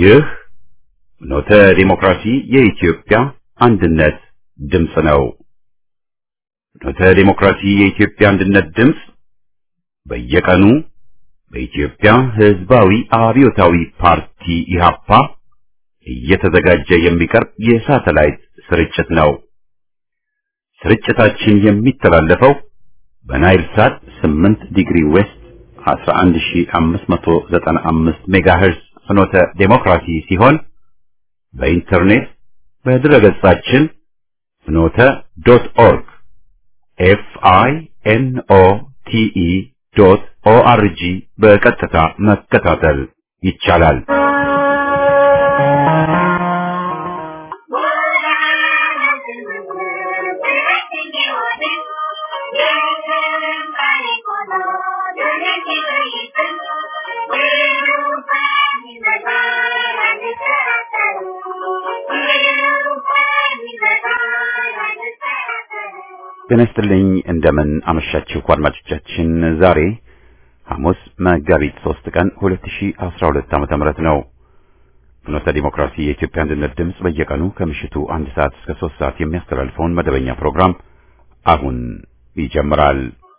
ይህ ኖተ ዲሞክራሲ የኢትዮጵያ አንድነት ድምፅ ነው። ኖተ ዲሞክራሲ የኢትዮጵያ አንድነት ድምፅ በየቀኑ በኢትዮጵያ ሕዝባዊ አብዮታዊ ፓርቲ ኢህአፓ እየተዘጋጀ የሚቀርብ የሳተላይት ስርጭት ነው። ስርጭታችን የሚተላለፈው በናይል ሳት 8 ዲግሪ ዌስት 11595 ሜጋሄርዝ ፍኖተ ዴሞክራሲ ሲሆን በኢንተርኔት በድረገጻችን ፍኖተ ዶት ኦርግ ኤፍ አይ ኤን ኦ ቲ ኢ ዶት ኦ አር ጂ በቀጥታ መከታተል ይቻላል። ጤና ይስጥልኝ እንደምን አመሻችሁ አድማጮቻችን። ዛሬ ሐሙስ መጋቢት 3 ቀን 2012 ዓመተ ምህረት ነው። ፍኖተ ዲሞክራሲ የኢትዮጵያ አንድነት ድምፅ በየቀኑ ከምሽቱ አንድ ሰዓት እስከ 3 ሰዓት የሚያስተላልፈውን መደበኛ ፕሮግራም አሁን ይጀምራል።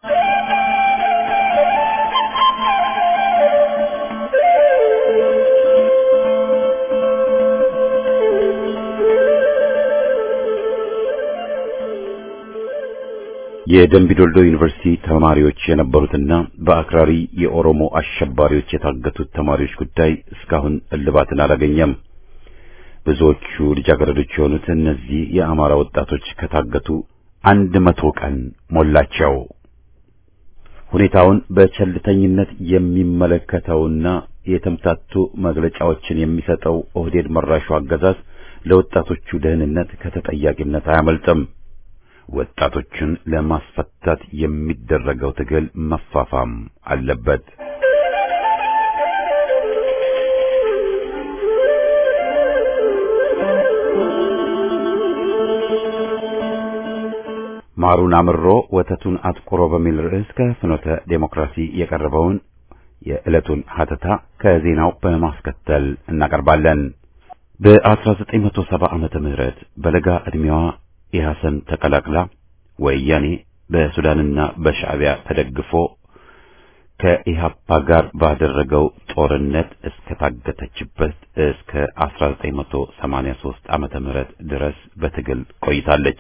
የደንቢዶልዶ ዩኒቨርሲቲ ተማሪዎች የነበሩትና በአክራሪ የኦሮሞ አሸባሪዎች የታገቱት ተማሪዎች ጉዳይ እስካሁን እልባትን አላገኘም። ብዙዎቹ ልጃገረዶች የሆኑት እነዚህ የአማራ ወጣቶች ከታገቱ አንድ መቶ ቀን ሞላቸው። ሁኔታውን በቸልተኝነት የሚመለከተውና የተምታቱ መግለጫዎችን የሚሰጠው ኦህዴድ መራሹ አገዛዝ ለወጣቶቹ ደህንነት ከተጠያቂነት አያመልጥም። ወጣቶችን ለማስፈታት የሚደረገው ትግል መፋፋም አለበት። ማሩን አምሮ ወተቱን አጥቁሮ በሚል ርዕስ ከፍኖተ ዴሞክራሲ የቀረበውን የዕለቱን ሀተታ ከዜናው በማስከተል እናቀርባለን። በ1970 ዓመተ ምህረት በለጋ ዕድሜዋ የሐሰን ተቀላቅላ ወያኔ በሱዳንና በሻዕቢያ ተደግፎ ከኢሃፓ ጋር ባደረገው ጦርነት እስከ ታገተችበት እስከ 1983 ዓመተ ምህረት ድረስ በትግል ቆይታለች።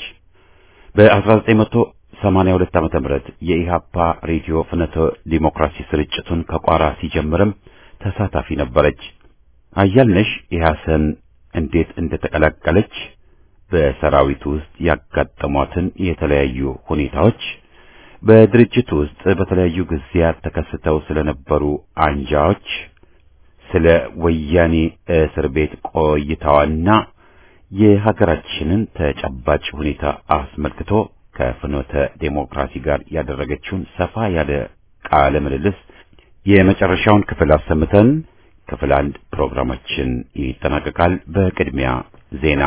በ1982 ዓመተ ምህረት የኢሃፓ ሬዲዮ ፍኖተ ዲሞክራሲ ስርጭቱን ከቋራ ሲጀምርም ተሳታፊ ነበረች። አያልነሽ የሐሰን እንዴት እንደተቀላቀለች በሰራዊቱ ውስጥ ያጋጠሟትን የተለያዩ ሁኔታዎች በድርጅቱ ውስጥ በተለያዩ ጊዜያት ተከስተው ስለነበሩ አንጃዎች፣ ስለ ወያኔ እስር ቤት ቆይታዋና የሀገራችንን ተጨባጭ ሁኔታ አስመልክቶ ከፍኖተ ዴሞክራሲ ጋር ያደረገችውን ሰፋ ያለ ቃለ ምልልስ የመጨረሻውን ክፍል አሰምተን ክፍል አንድ ፕሮግራማችን ይጠናቀቃል። በቅድሚያ ዜና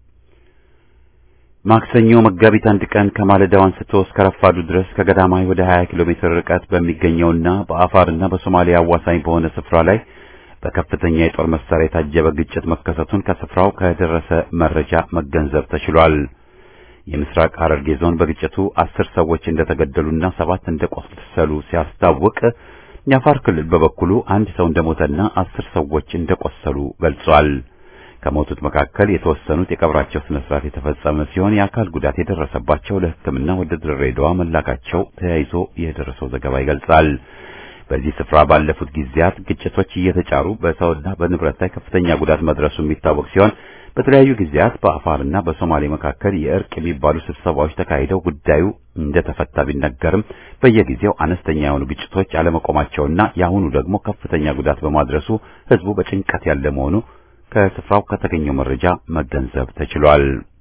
ማክሰኞ መጋቢት አንድ ቀን ከማለዳው አንስቶ እስከ ረፋዱ ድረስ ከገዳማዊ ወደ 20 ኪሎ ሜትር ርቀት በሚገኘውና በአፋርና በሶማሊያ አዋሳኝ በሆነ ስፍራ ላይ በከፍተኛ የጦር መሳሪያ የታጀበ ግጭት መከሰቱን ከስፍራው ከደረሰ መረጃ መገንዘብ ተችሏል። የምስራቅ ሐረርጌ ዞን በግጭቱ አስር ሰዎች እንደተገደሉና ሰባት እንደቆሰሉ ሲያስታውቅ የአፋር ክልል በበኩሉ አንድ ሰው እንደሞተና አስር ሰዎች እንደቆሰሉ ገልጿል። ከሞቱት መካከል የተወሰኑት የቀብራቸው ስነ ስርዓት የተፈጸመ ሲሆን የአካል ጉዳት የደረሰባቸው ለሕክምና ወደ ድሬዳዋ መላካቸው ተያይዞ የደረሰው ዘገባ ይገልጻል። በዚህ ስፍራ ባለፉት ጊዜያት ግጭቶች እየተጫሩ በሰውና በንብረት ላይ ከፍተኛ ጉዳት መድረሱ የሚታወቅ ሲሆን በተለያዩ ጊዜያት በአፋርና በሶማሌ መካከል የእርቅ የሚባሉ ስብሰባዎች ተካሂደው ጉዳዩ እንደተፈታ ቢነገርም በየጊዜው አነስተኛ የሆኑ ግጭቶች አለመቆማቸውና የአሁኑ ደግሞ ከፍተኛ ጉዳት በማድረሱ ሕዝቡ በጭንቀት ያለ መሆኑ ከስፍራው ከተገኘው መረጃ መገንዘብ ተችሏል።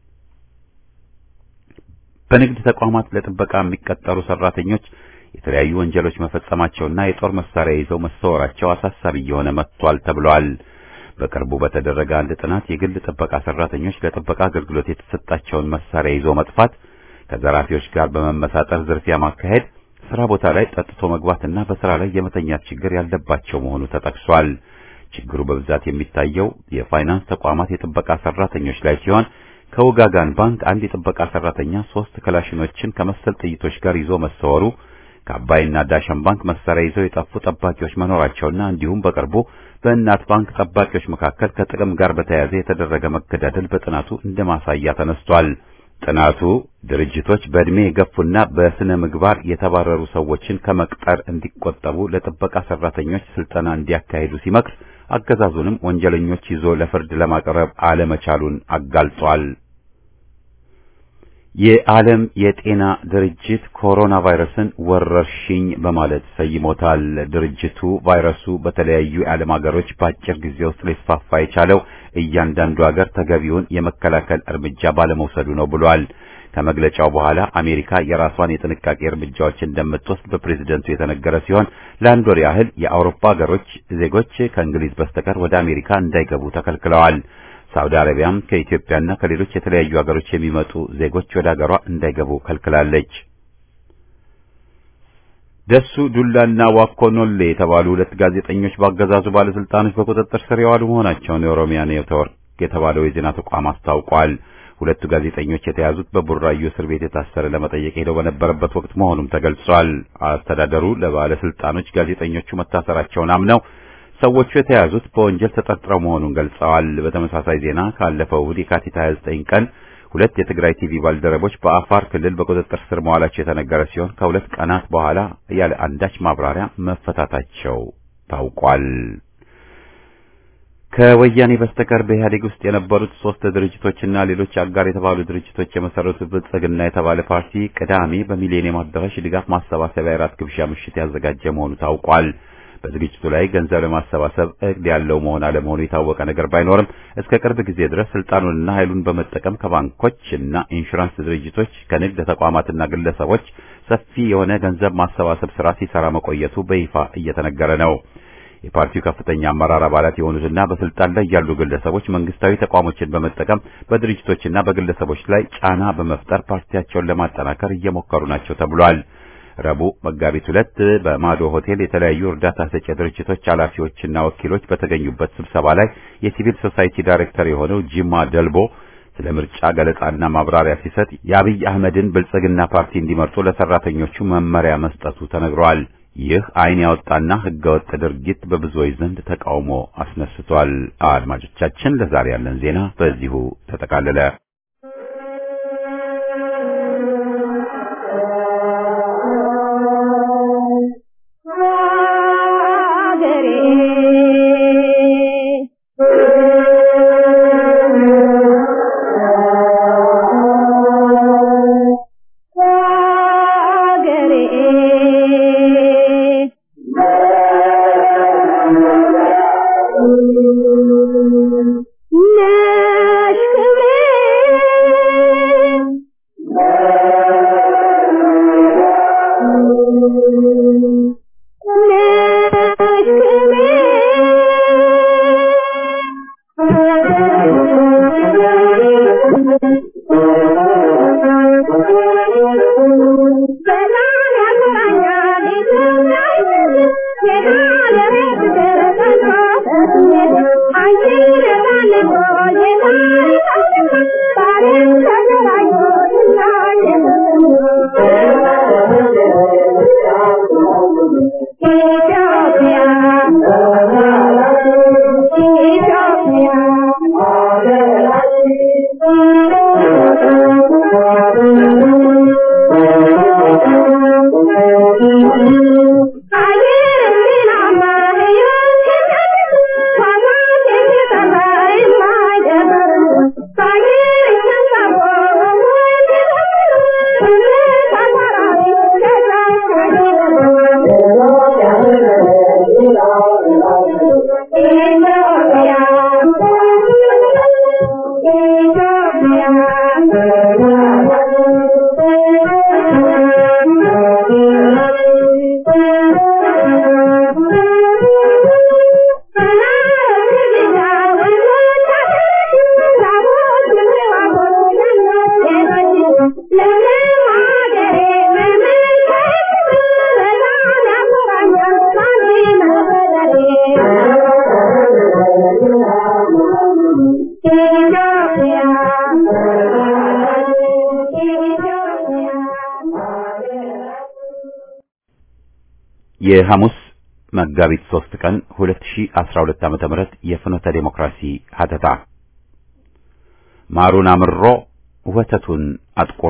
በንግድ ተቋማት ለጥበቃ የሚቀጠሩ ሰራተኞች የተለያዩ ወንጀሎች መፈጸማቸውና የጦር መሳሪያ ይዘው መሰወራቸው አሳሳቢ እየሆነ መጥቷል ተብሏል። በቅርቡ በተደረገ አንድ ጥናት የግል ጥበቃ ሰራተኞች ለጥበቃ አገልግሎት የተሰጣቸውን መሳሪያ ይዞ መጥፋት፣ ከዘራፊዎች ጋር በመመሳጠር ዝርፊያ ማካሄድ፣ ስራ ቦታ ላይ ጠጥቶ መግባትና በስራ ላይ የመተኛት ችግር ያለባቸው መሆኑ ተጠቅሷል። ችግሩ በብዛት የሚታየው የፋይናንስ ተቋማት የጥበቃ ሰራተኞች ላይ ሲሆን ከውጋጋን ባንክ አንድ የጥበቃ ሰራተኛ ሶስት ክላሽኖችን ከመሰል ጥይቶች ጋር ይዞ መሰወሩ ከአባይና ዳሸን ባንክ መሳሪያ ይዘው የጠፉ ጠባቂዎች መኖራቸውና እንዲሁም በቅርቡ በእናት ባንክ ጠባቂዎች መካከል ከጥቅም ጋር በተያያዘ የተደረገ መገዳደል በጥናቱ እንደ ማሳያ ተነስቷል። ጥናቱ ድርጅቶች በእድሜ የገፉና በስነ ምግባር የተባረሩ ሰዎችን ከመቅጠር እንዲቆጠቡ ለጥበቃ ሰራተኞች ስልጠና እንዲያካሂዱ ሲመክር አገዛዙንም ወንጀለኞች ይዞ ለፍርድ ለማቅረብ አለመቻሉን አጋልጧል። የዓለም የጤና ድርጅት ኮሮና ቫይረስን ወረርሽኝ በማለት ሰይሞታል። ድርጅቱ ቫይረሱ በተለያዩ የዓለም ሀገሮች በአጭር ጊዜ ውስጥ ሊስፋፋ የቻለው እያንዳንዱ ሀገር ተገቢውን የመከላከል እርምጃ ባለመውሰዱ ነው ብሏል። ከመግለጫው በኋላ አሜሪካ የራሷን የጥንቃቄ እርምጃዎች እንደምትወስድ በፕሬዝደንቱ የተነገረ ሲሆን ለአንድ ወር ያህል የአውሮፓ ሀገሮች ዜጎች ከእንግሊዝ በስተቀር ወደ አሜሪካ እንዳይገቡ ተከልክለዋል። ሳውዲ አረቢያም ከኢትዮጵያና ከሌሎች የተለያዩ ሀገሮች የሚመጡ ዜጎች ወደ ሀገሯ እንዳይገቡ ከልክላለች። ደሱ ዱላና ዋኮኖሌ የተባሉ ሁለት ጋዜጠኞች በአገዛዙ ባለስልጣኖች በቁጥጥር ስር የዋሉ መሆናቸውን የኦሮሚያ ኔትወርክ የተባለው የዜና ተቋም አስታውቋል። ሁለቱ ጋዜጠኞች የተያዙት በቡራዩ እስር ቤት የታሰረ ለመጠየቅ ሄደው በነበረበት ወቅት መሆኑም ተገልጿል። አስተዳደሩ ለባለስልጣኖች ጋዜጠኞቹ መታሰራቸውን አምነው ሰዎቹ የተያዙት በወንጀል ተጠርጥረው መሆኑን ገልጸዋል። በተመሳሳይ ዜና ካለፈው እሁድ የካቲት 29 ቀን ሁለት የትግራይ ቲቪ ባልደረቦች በአፋር ክልል በቁጥጥር ስር መዋላቸው የተነገረ ሲሆን ከሁለት ቀናት በኋላ ያለ አንዳች ማብራሪያ መፈታታቸው ታውቋል። ከወያኔ በስተቀር በኢህአዴግ ውስጥ የነበሩት ሶስት ድርጅቶችና ሌሎች አጋር የተባሉ ድርጅቶች የመሰረቱት ብልጽግና የተባለ ፓርቲ ቅዳሜ በሚሊኒየም አዳራሽ ድጋፍ ማሰባሰቢያ የራት ግብዣ ምሽት ያዘጋጀ መሆኑ ታውቋል። በዝግጅቱ ላይ ገንዘብ ለማሰባሰብ እቅድ ያለው መሆን አለመሆኑ የታወቀ ነገር ባይኖርም እስከ ቅርብ ጊዜ ድረስ ስልጣኑንና ኃይሉን በመጠቀም ከባንኮች እና ኢንሹራንስ ድርጅቶች ከንግድ ተቋማትና ግለሰቦች ሰፊ የሆነ ገንዘብ ማሰባሰብ ስራ ሲሰራ መቆየቱ በይፋ እየተነገረ ነው። የፓርቲው ከፍተኛ አመራር አባላት የሆኑትና በስልጣን ላይ ያሉ ግለሰቦች መንግስታዊ ተቋሞችን በመጠቀም በድርጅቶችና በግለሰቦች ላይ ጫና በመፍጠር ፓርቲያቸውን ለማጠናከር እየሞከሩ ናቸው ተብሏል። ረቡዕ መጋቢት ሁለት በማዶ ሆቴል የተለያዩ እርዳታ ሰጪ ድርጅቶች ኃላፊዎችና ወኪሎች በተገኙበት ስብሰባ ላይ የሲቪል ሶሳይቲ ዳይሬክተር የሆነው ጂማ ደልቦ ስለ ምርጫ ገለጻና ማብራሪያ ሲሰጥ የአብይ አህመድን ብልጽግና ፓርቲ እንዲመርጡ ለሰራተኞቹ መመሪያ መስጠቱ ተነግሯል። ይህ ዓይን ያወጣና ህገወጥ ድርጊት በብዙዎች ዘንድ ተቃውሞ አስነስቷል። አድማጮቻችን፣ ለዛሬ ያለን ዜና በዚሁ ተጠቃለለ። Thank you. የሐሙስ መጋቢት 3 ቀን 2012 ዓመተ ምህረት የፍኖተ ዴሞክራሲ ሀተታ ማሩን አምሮ ወተቱን አጥቁሮ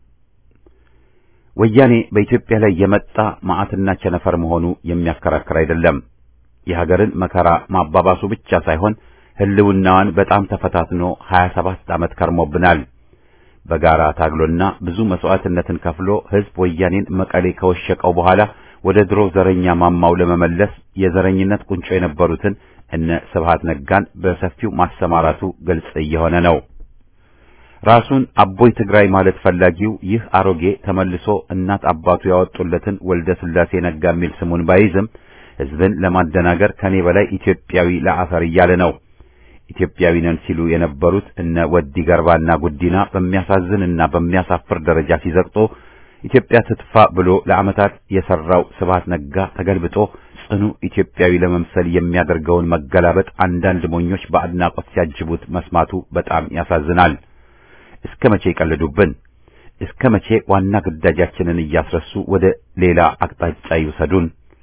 ወያኔ በኢትዮጵያ ላይ የመጣ መዓትና ቸነፈር መሆኑ የሚያከራክር አይደለም። የሀገርን መከራ ማባባሱ ብቻ ሳይሆን ሕልውናዋን በጣም ተፈታትኖ 27 ዓመት ከርሞብናል። በጋራ ታግሎና ብዙ መስዋዕትነትን ከፍሎ ሕዝብ ወያኔን መቀሌ ከወሸቀው በኋላ ወደ ድሮ ዘረኛ ማማው ለመመለስ የዘረኝነት ቁንጮ የነበሩትን እነ ስብሃት ነጋን በሰፊው ማሰማራቱ ግልጽ እየሆነ ነው። ራሱን አቦይ ትግራይ ማለት ፈላጊው ይህ አሮጌ ተመልሶ እናት አባቱ ያወጡለትን ወልደ ስላሴ ነጋ የሚል ስሙን ባይዝም ሕዝብን ለማደናገር ከኔ በላይ ኢትዮጵያዊ ለአፈር እያለ ነው። ኢትዮጵያዊ ነን ሲሉ የነበሩት እነ ወዲ ገርባና ጉዲና በሚያሳዝንና በሚያሳፍር ደረጃ ሲዘቅጦ ኢትዮጵያ ትጥፋ ብሎ ለዓመታት የሰራው ስብሃት ነጋ ተገልብጦ ጽኑ ኢትዮጵያዊ ለመምሰል የሚያደርገውን መገላበጥ አንዳንድ ሞኞች በአድናቆት ሲያጅቡት መስማቱ በጣም ያሳዝናል። እስከ መቼ ይቀልዱብን? እስከ መቼ ዋና ግዳጃችንን እያስረሱ ወደ ሌላ አቅጣጫ ይውሰዱን?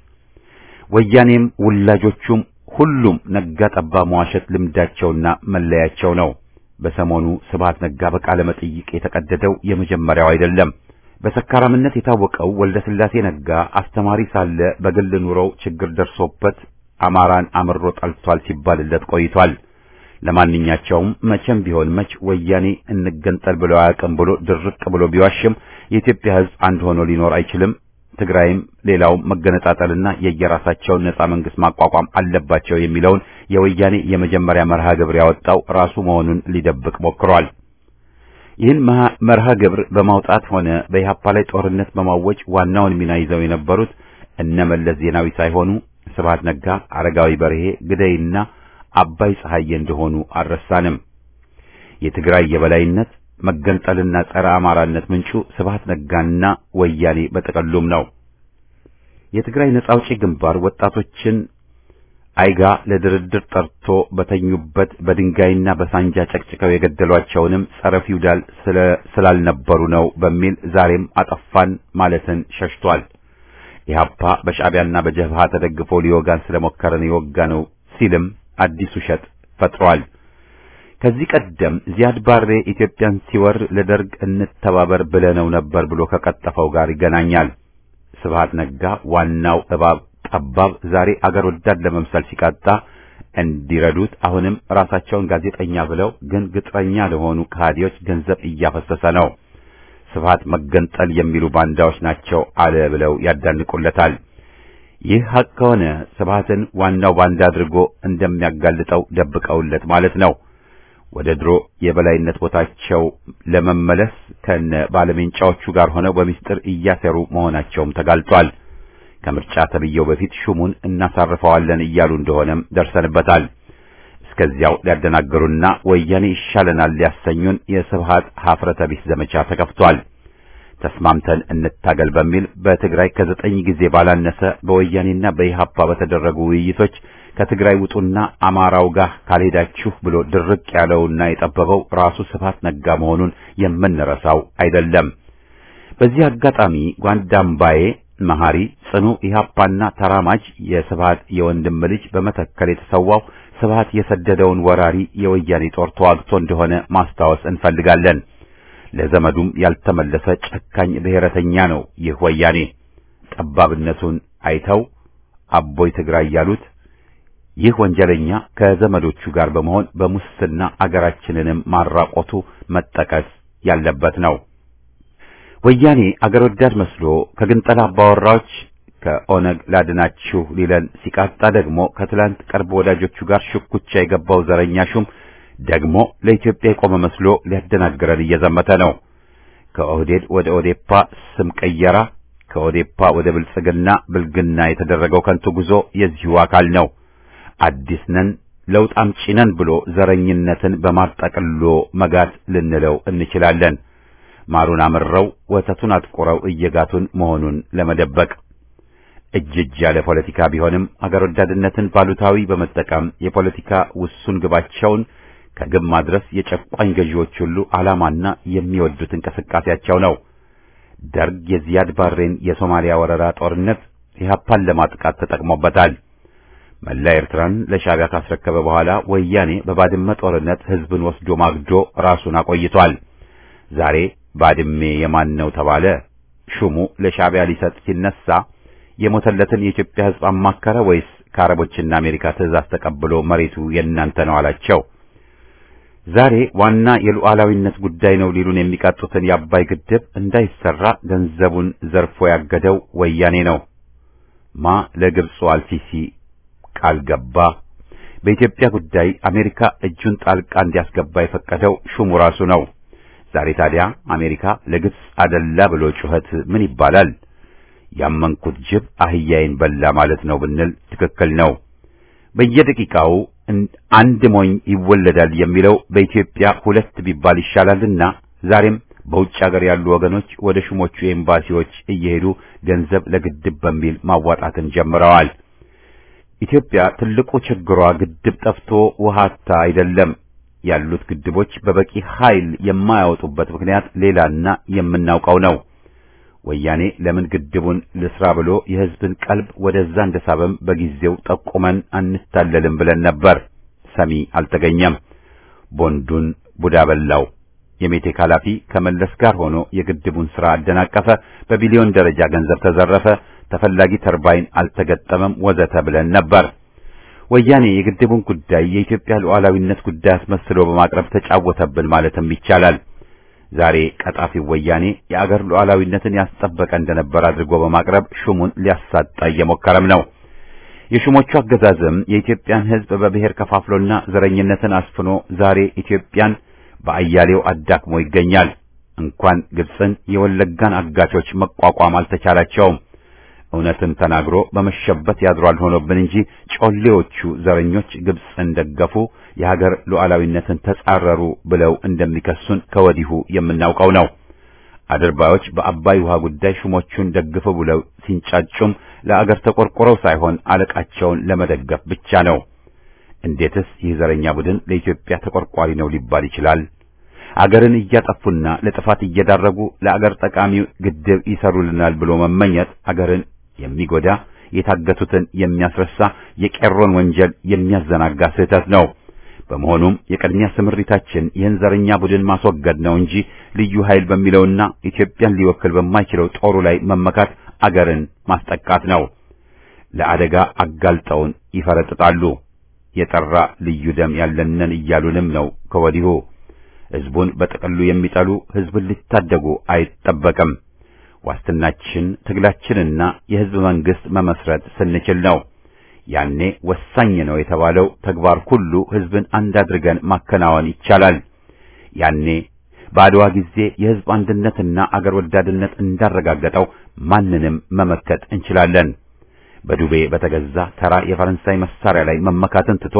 ወያኔም ውላጆቹም ሁሉም ነጋ ጠባ መዋሸት ልምዳቸውና መለያቸው ነው። በሰሞኑ ስብሃት ነጋ በቃለ መጠይቅ የተቀደደው የመጀመሪያው አይደለም። በሰካራምነት የታወቀው ወልደ ስላሴ ነጋ አስተማሪ ሳለ በግል ኑሮው ችግር ደርሶበት አማራን አምሮ ጠልቷል ሲባልለት ቆይቷል። ለማንኛቸውም መቼም ቢሆን መች ወያኔ እንገንጠል ብሎ አያውቅም ብሎ ድርቅ ብሎ ቢዋሽም የኢትዮጵያ ሕዝብ አንድ ሆኖ ሊኖር አይችልም። ትግራይም ሌላውም መገነጣጠልና የየራሳቸውን ነጻ መንግስት ማቋቋም አለባቸው የሚለውን የወያኔ የመጀመሪያ መርሃ ግብር ያወጣው ራሱ መሆኑን ሊደብቅ ሞክሯል። ይህን መርሃ ግብር በማውጣት ሆነ በኢህአፓ ላይ ጦርነት በማወጅ ዋናውን ሚና ይዘው የነበሩት እነ መለስ ዜናዊ ሳይሆኑ ስብሃት ነጋ፣ አረጋዊ በርሄ፣ ግደይና አባይ ፀሐዬ እንደሆኑ አልረሳንም። የትግራይ የበላይነት መገንጠልና ጸረ አማራነት ምንጩ ስብሃት ነጋና ወያኔ በጠቀሉም ነው። የትግራይ ነጻ አውጪ ግንባር ወጣቶችን አይጋ ለድርድር ጠርቶ በተኙበት በድንጋይና በሳንጃ ጨቅጭቀው የገደሏቸውንም ጸረ ፊውዳል ስላልነበሩ ነው በሚል ዛሬም አጠፋን ማለትን ሸሽቷል። ኢህአፓ በሻዕቢያና በጀብሃ ተደግፎ ሊወጋን ስለሞከረን የወጋ ነው ሲልም አዲስ ውሸት ፈጥሯል። ከዚህ ቀደም ዚያድ ባሬ ኢትዮጵያን ሲወር ለደርግ እንተባበር ብለነው ነበር ብሎ ከቀጠፈው ጋር ይገናኛል። ስብሃት ነጋ ዋናው እባብ ጠባብ ዛሬ አገር ወዳድ ለመምሰል ሲቃጣ እንዲረዱት አሁንም ራሳቸውን ጋዜጠኛ ብለው ግን ግጥረኛ ለሆኑ ከሃዲዎች ገንዘብ እያፈሰሰ ነው። ስብሃት መገንጠል የሚሉ ባንዳዎች ናቸው አለ ብለው ያዳንቁለታል። ይህ ሐቅ ከሆነ ስብሃትን ዋናው ባንዳ አድርጎ እንደሚያጋልጠው ደብቀውለት ማለት ነው። ወደ ድሮ የበላይነት ቦታቸው ለመመለስ ከነ ባለሜንጫዎቹ ጋር ሆነው በሚስጥር እያሰሩ መሆናቸውም ተጋልጧል። ከምርጫ ተብየው በፊት ሹሙን እናሳርፈዋለን እያሉ እንደሆነም ደርሰንበታል። እስከዚያው ሊያደናገሩና ወያኔ ይሻለናል ሊያሰኙን የስብሃት ሀፍረተ ቢስ ዘመቻ ተከፍቷል። ተስማምተን እንታገል በሚል በትግራይ ከዘጠኝ ጊዜ ባላነሰ በወያኔና በኢሃፓ በተደረጉ ውይይቶች ከትግራይ ውጡና አማራው ጋር ካልሄዳችሁ ብሎ ድርቅ ያለውና የጠበበው ራሱ ስብሃት ነጋ መሆኑን የምንረሳው አይደለም። በዚህ አጋጣሚ ጓንዳምባዬ መሐሪ ጽኑ ኢሃፓና ተራማጅ የስብሃት የወንድም ልጅ በመተከል የተሰዋው ስብሃት የሰደደውን ወራሪ የወያኔ ጦር ተዋግቶ እንደሆነ ማስታወስ እንፈልጋለን። ለዘመዱም ያልተመለሰ ጨካኝ ብሔረተኛ ነው ይህ ወያኔ። ጠባብነቱን አይተው አቦይ ትግራይ ያሉት ይህ ወንጀለኛ ከዘመዶቹ ጋር በመሆን በሙስና አገራችንንም ማራቆቱ መጠቀስ ያለበት ነው። ወያኔ አገር ወዳድ መስሎ ከግንጠላ አባወራዎች ከኦነግ ላድናችሁ ሊለን ሲቃጣ ደግሞ ከትላንት ቅርብ ወዳጆቹ ጋር ሽኩቻ የገባው ዘረኛ ሹም ደግሞ ለኢትዮጵያ የቆመ መስሎ ሊያደናግረን እየዘመተ ነው። ከኦህዴድ ወደ ኦዴፓ ስም ቀየራ፣ ከኦዴፓ ወደ ብልጽግና ብልግና የተደረገው ከንቱ ጉዞ የዚሁ አካል ነው። አዲስ ነን ለውጥ አምጪ ነን ብሎ ዘረኝነትን በማጠቅሎ መጋት ልንለው እንችላለን። ማሩን አምረው ወተቱን አጥቁረው እየጋቱን መሆኑን ለመደበቅ እጅ እጅ ያለ ፖለቲካ ቢሆንም አገር ወዳድነትን ባሉታዊ በመጠቀም የፖለቲካ ውሱን ግባቸውን ከግብ ማድረስ የጨቋኝ ገዢዎች ሁሉ ዓላማና የሚወዱት እንቅስቃሴያቸው ነው። ደርግ የዚያድ ባሬን የሶማሊያ ወረራ ጦርነት ኢህአፓን ለማጥቃት ተጠቅሞበታል። መላ ኤርትራን ለሻዕቢያ ካስረከበ በኋላ ወያኔ በባድመ ጦርነት ህዝብን ወስዶ ማግዶ ራሱን አቆይቷል። ዛሬ ባድሜ የማን ነው ተባለ። ሹሙ ለሻዕቢያ ሊሰጥ ሲነሳ የሞተለትን የኢትዮጵያ ህዝብ አማከረ ወይስ ከአረቦችና አሜሪካ ትዕዛዝ ተቀብሎ መሬቱ የእናንተ ነው አላቸው? ዛሬ ዋና የሉዓላዊነት ጉዳይ ነው ሊሉን የሚቃጡትን የአባይ ግድብ እንዳይሰራ ገንዘቡን ዘርፎ ያገደው ወያኔ ነው። ማ ለግብፁ አልሲሲ ቃል ገባ። በኢትዮጵያ ጉዳይ አሜሪካ እጁን ጣልቃ እንዲያስገባ የፈቀደው ሹሙ ራሱ ነው። ዛሬ ታዲያ አሜሪካ ለግብፅ አደላ ብሎ ጩኸት ምን ይባላል? ያመንኩት ጅብ አህያዬን በላ ማለት ነው ብንል ትክክል ነው። በየደቂቃው አንድ ሞኝ ይወለዳል የሚለው በኢትዮጵያ ሁለት ቢባል ይሻላልና ዛሬም በውጭ ሀገር ያሉ ወገኖች ወደ ሹሞቹ ኤምባሲዎች እየሄዱ ገንዘብ ለግድብ በሚል ማዋጣትን ጀምረዋል። ኢትዮጵያ ትልቁ ችግሯ ግድብ ጠፍቶ ውሃታ አይደለም። ያሉት ግድቦች በበቂ ኃይል የማያወጡበት ምክንያት ሌላና የምናውቀው ነው። ወያኔ ለምን ግድቡን ልስራ ብሎ የሕዝብን ቀልብ ወደዛ እንደሳበም በጊዜው ጠቁመን አንታለልም ብለን ነበር። ሰሚ አልተገኘም። ቦንዱን ቡዳ በላው። የሜቴክ ኃላፊ ከመለስ ጋር ሆኖ የግድቡን ሥራ አደናቀፈ። በቢሊዮን ደረጃ ገንዘብ ተዘረፈ። ተፈላጊ ተርባይን አልተገጠመም፣ ወዘተ ብለን ነበር። ወያኔ የግድቡን ጉዳይ የኢትዮጵያ ሉዓላዊነት ጉዳይ አስመስሎ በማቅረብ ተጫወተብን ማለትም ይቻላል። ዛሬ ቀጣፊው ወያኔ የአገር ሉዓላዊነትን ያስጠበቀ እንደነበር አድርጎ በማቅረብ ሹሙን ሊያሳጣ እየሞከረም ነው። የሹሞቹ አገዛዝም የኢትዮጵያን ሕዝብ በብሔር ከፋፍሎና ዘረኝነትን አስፍኖ ዛሬ ኢትዮጵያን በአያሌው አዳክሞ ይገኛል። እንኳን ግብፅን የወለጋን አጋቾች መቋቋም አልተቻላቸውም። እውነትን ተናግሮ በመሸበት ያድሯል ሆኖብን እንጂ ጮሌዎቹ ዘረኞች ግብፅን ደገፉ፣ የሀገር ሉዓላዊነትን ተጻረሩ ብለው እንደሚከሱን ከወዲሁ የምናውቀው ነው። አድርባዮች በአባይ ውሃ ጉዳይ ሹሞቹን ደግፈው ብለው ሲንጫጩም ለአገር ተቆርቆረው ሳይሆን አለቃቸውን ለመደገፍ ብቻ ነው። እንዴትስ ይህ ዘረኛ ቡድን ለኢትዮጵያ ተቆርቋሪ ነው ሊባል ይችላል? አገርን እያጠፉና ለጥፋት እየዳረጉ ለአገር ጠቃሚ ግድብ ይሰሩልናል ብሎ መመኘት አገርን የሚጎዳ የታገቱትን የሚያስረሳ የቄሮን ወንጀል የሚያዘናጋ ስህተት ነው። በመሆኑም የቅድሚያ ስምሪታችን ይህን ዘረኛ ቡድን ማስወገድ ነው እንጂ ልዩ ኃይል በሚለውና ኢትዮጵያን ሊወክል በማይችለው ጦሩ ላይ መመካት አገርን ማስጠቃት ነው። ለአደጋ አጋልጠውን ይፈረጥጣሉ። የጠራ ልዩ ደም ያለንን እያሉንም ነው ከወዲሁ። ሕዝቡን በጥቅሉ የሚጠሉ ሕዝብን ሊታደጉ አይጠበቅም። ዋስትናችን ትግላችንና የሕዝብ መንግሥት መመስረት ስንችል ነው። ያኔ ወሳኝ ነው የተባለው ተግባር ሁሉ ሕዝብን አንድ አድርገን ማከናወን ይቻላል። ያኔ በአድዋ ጊዜ የሕዝብ አንድነትና አገር ወዳድነት እንዳረጋገጠው ማንንም መመከት እንችላለን። በዱቤ በተገዛ ተራ የፈረንሳይ መሳሪያ ላይ መመካትን ትቶ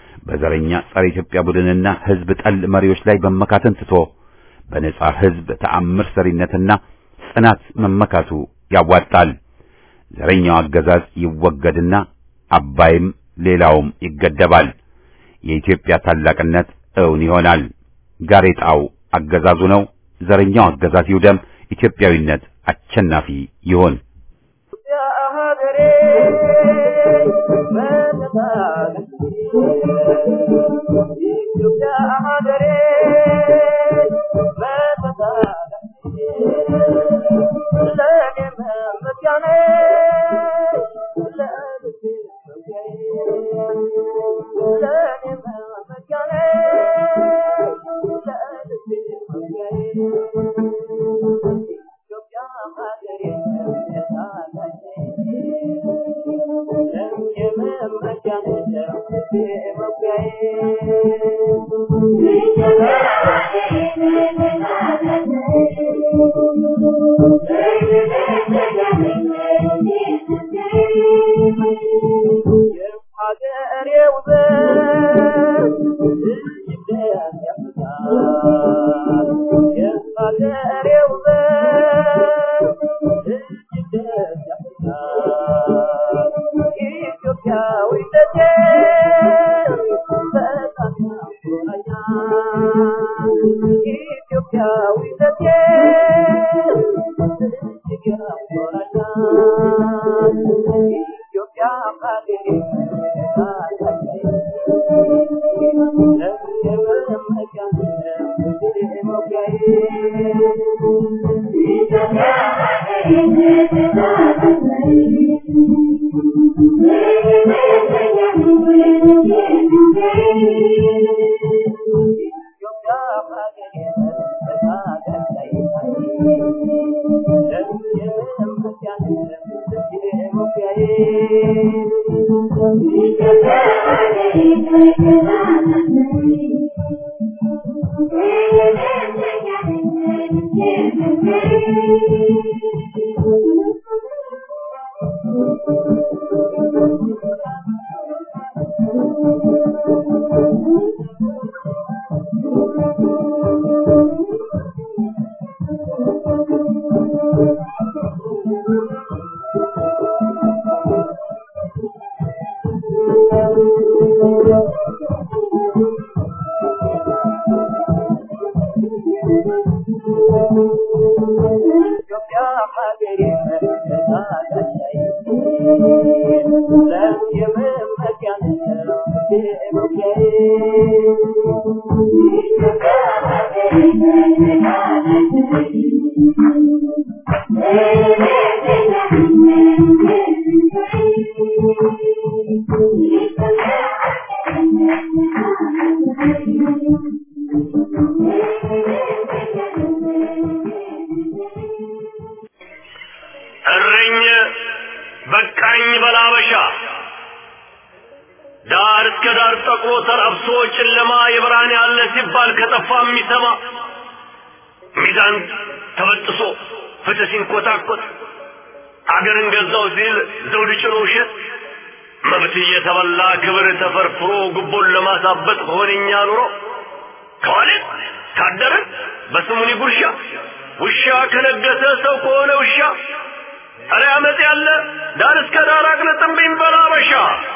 በዘረኛ ጸረ ኢትዮጵያ ቡድንና ሕዝብ ጠል መሪዎች ላይ መመካትን ትቶ በነጻ ሕዝብ ተአምር ሰሪነትና ጽናት መመካቱ ያዋጣል። ዘረኛው አገዛዝ ይወገድና አባይም ሌላውም ይገደባል። የኢትዮጵያ ታላቅነት እውን ይሆናል። ጋሬጣው አገዛዙ ነው። ዘረኛው አገዛዝ ይውደም። ኢትዮጵያዊነት አሸናፊ ይሆን። Thank you. እረኝ በቃኝ በላበሻ ዳር እስከ ዳር ጠቁሮ ተላብሶ ጨለማ የብርሃን ያለ ሲባል ከጠፋ የሚሰማ ሚዛን ተበጥሶ ፍትህ ሲንኮታኮት አገርን ገዛው ሲል ዘውድ ጭኖ ውሸት መብት እየተበላ ክብር ተፈርፍሮ ጉቦን ለማሳበጥ ሆነኛ ኑሮ ከዋልን ካደርን በስሙኒ ጉርሻ ውሻ ከነገሰ ሰው ከሆነ ውሻ ኧረ አመፅ ያለ ዳር እስከ ዳር አቅልጥምብኝ በላበሻ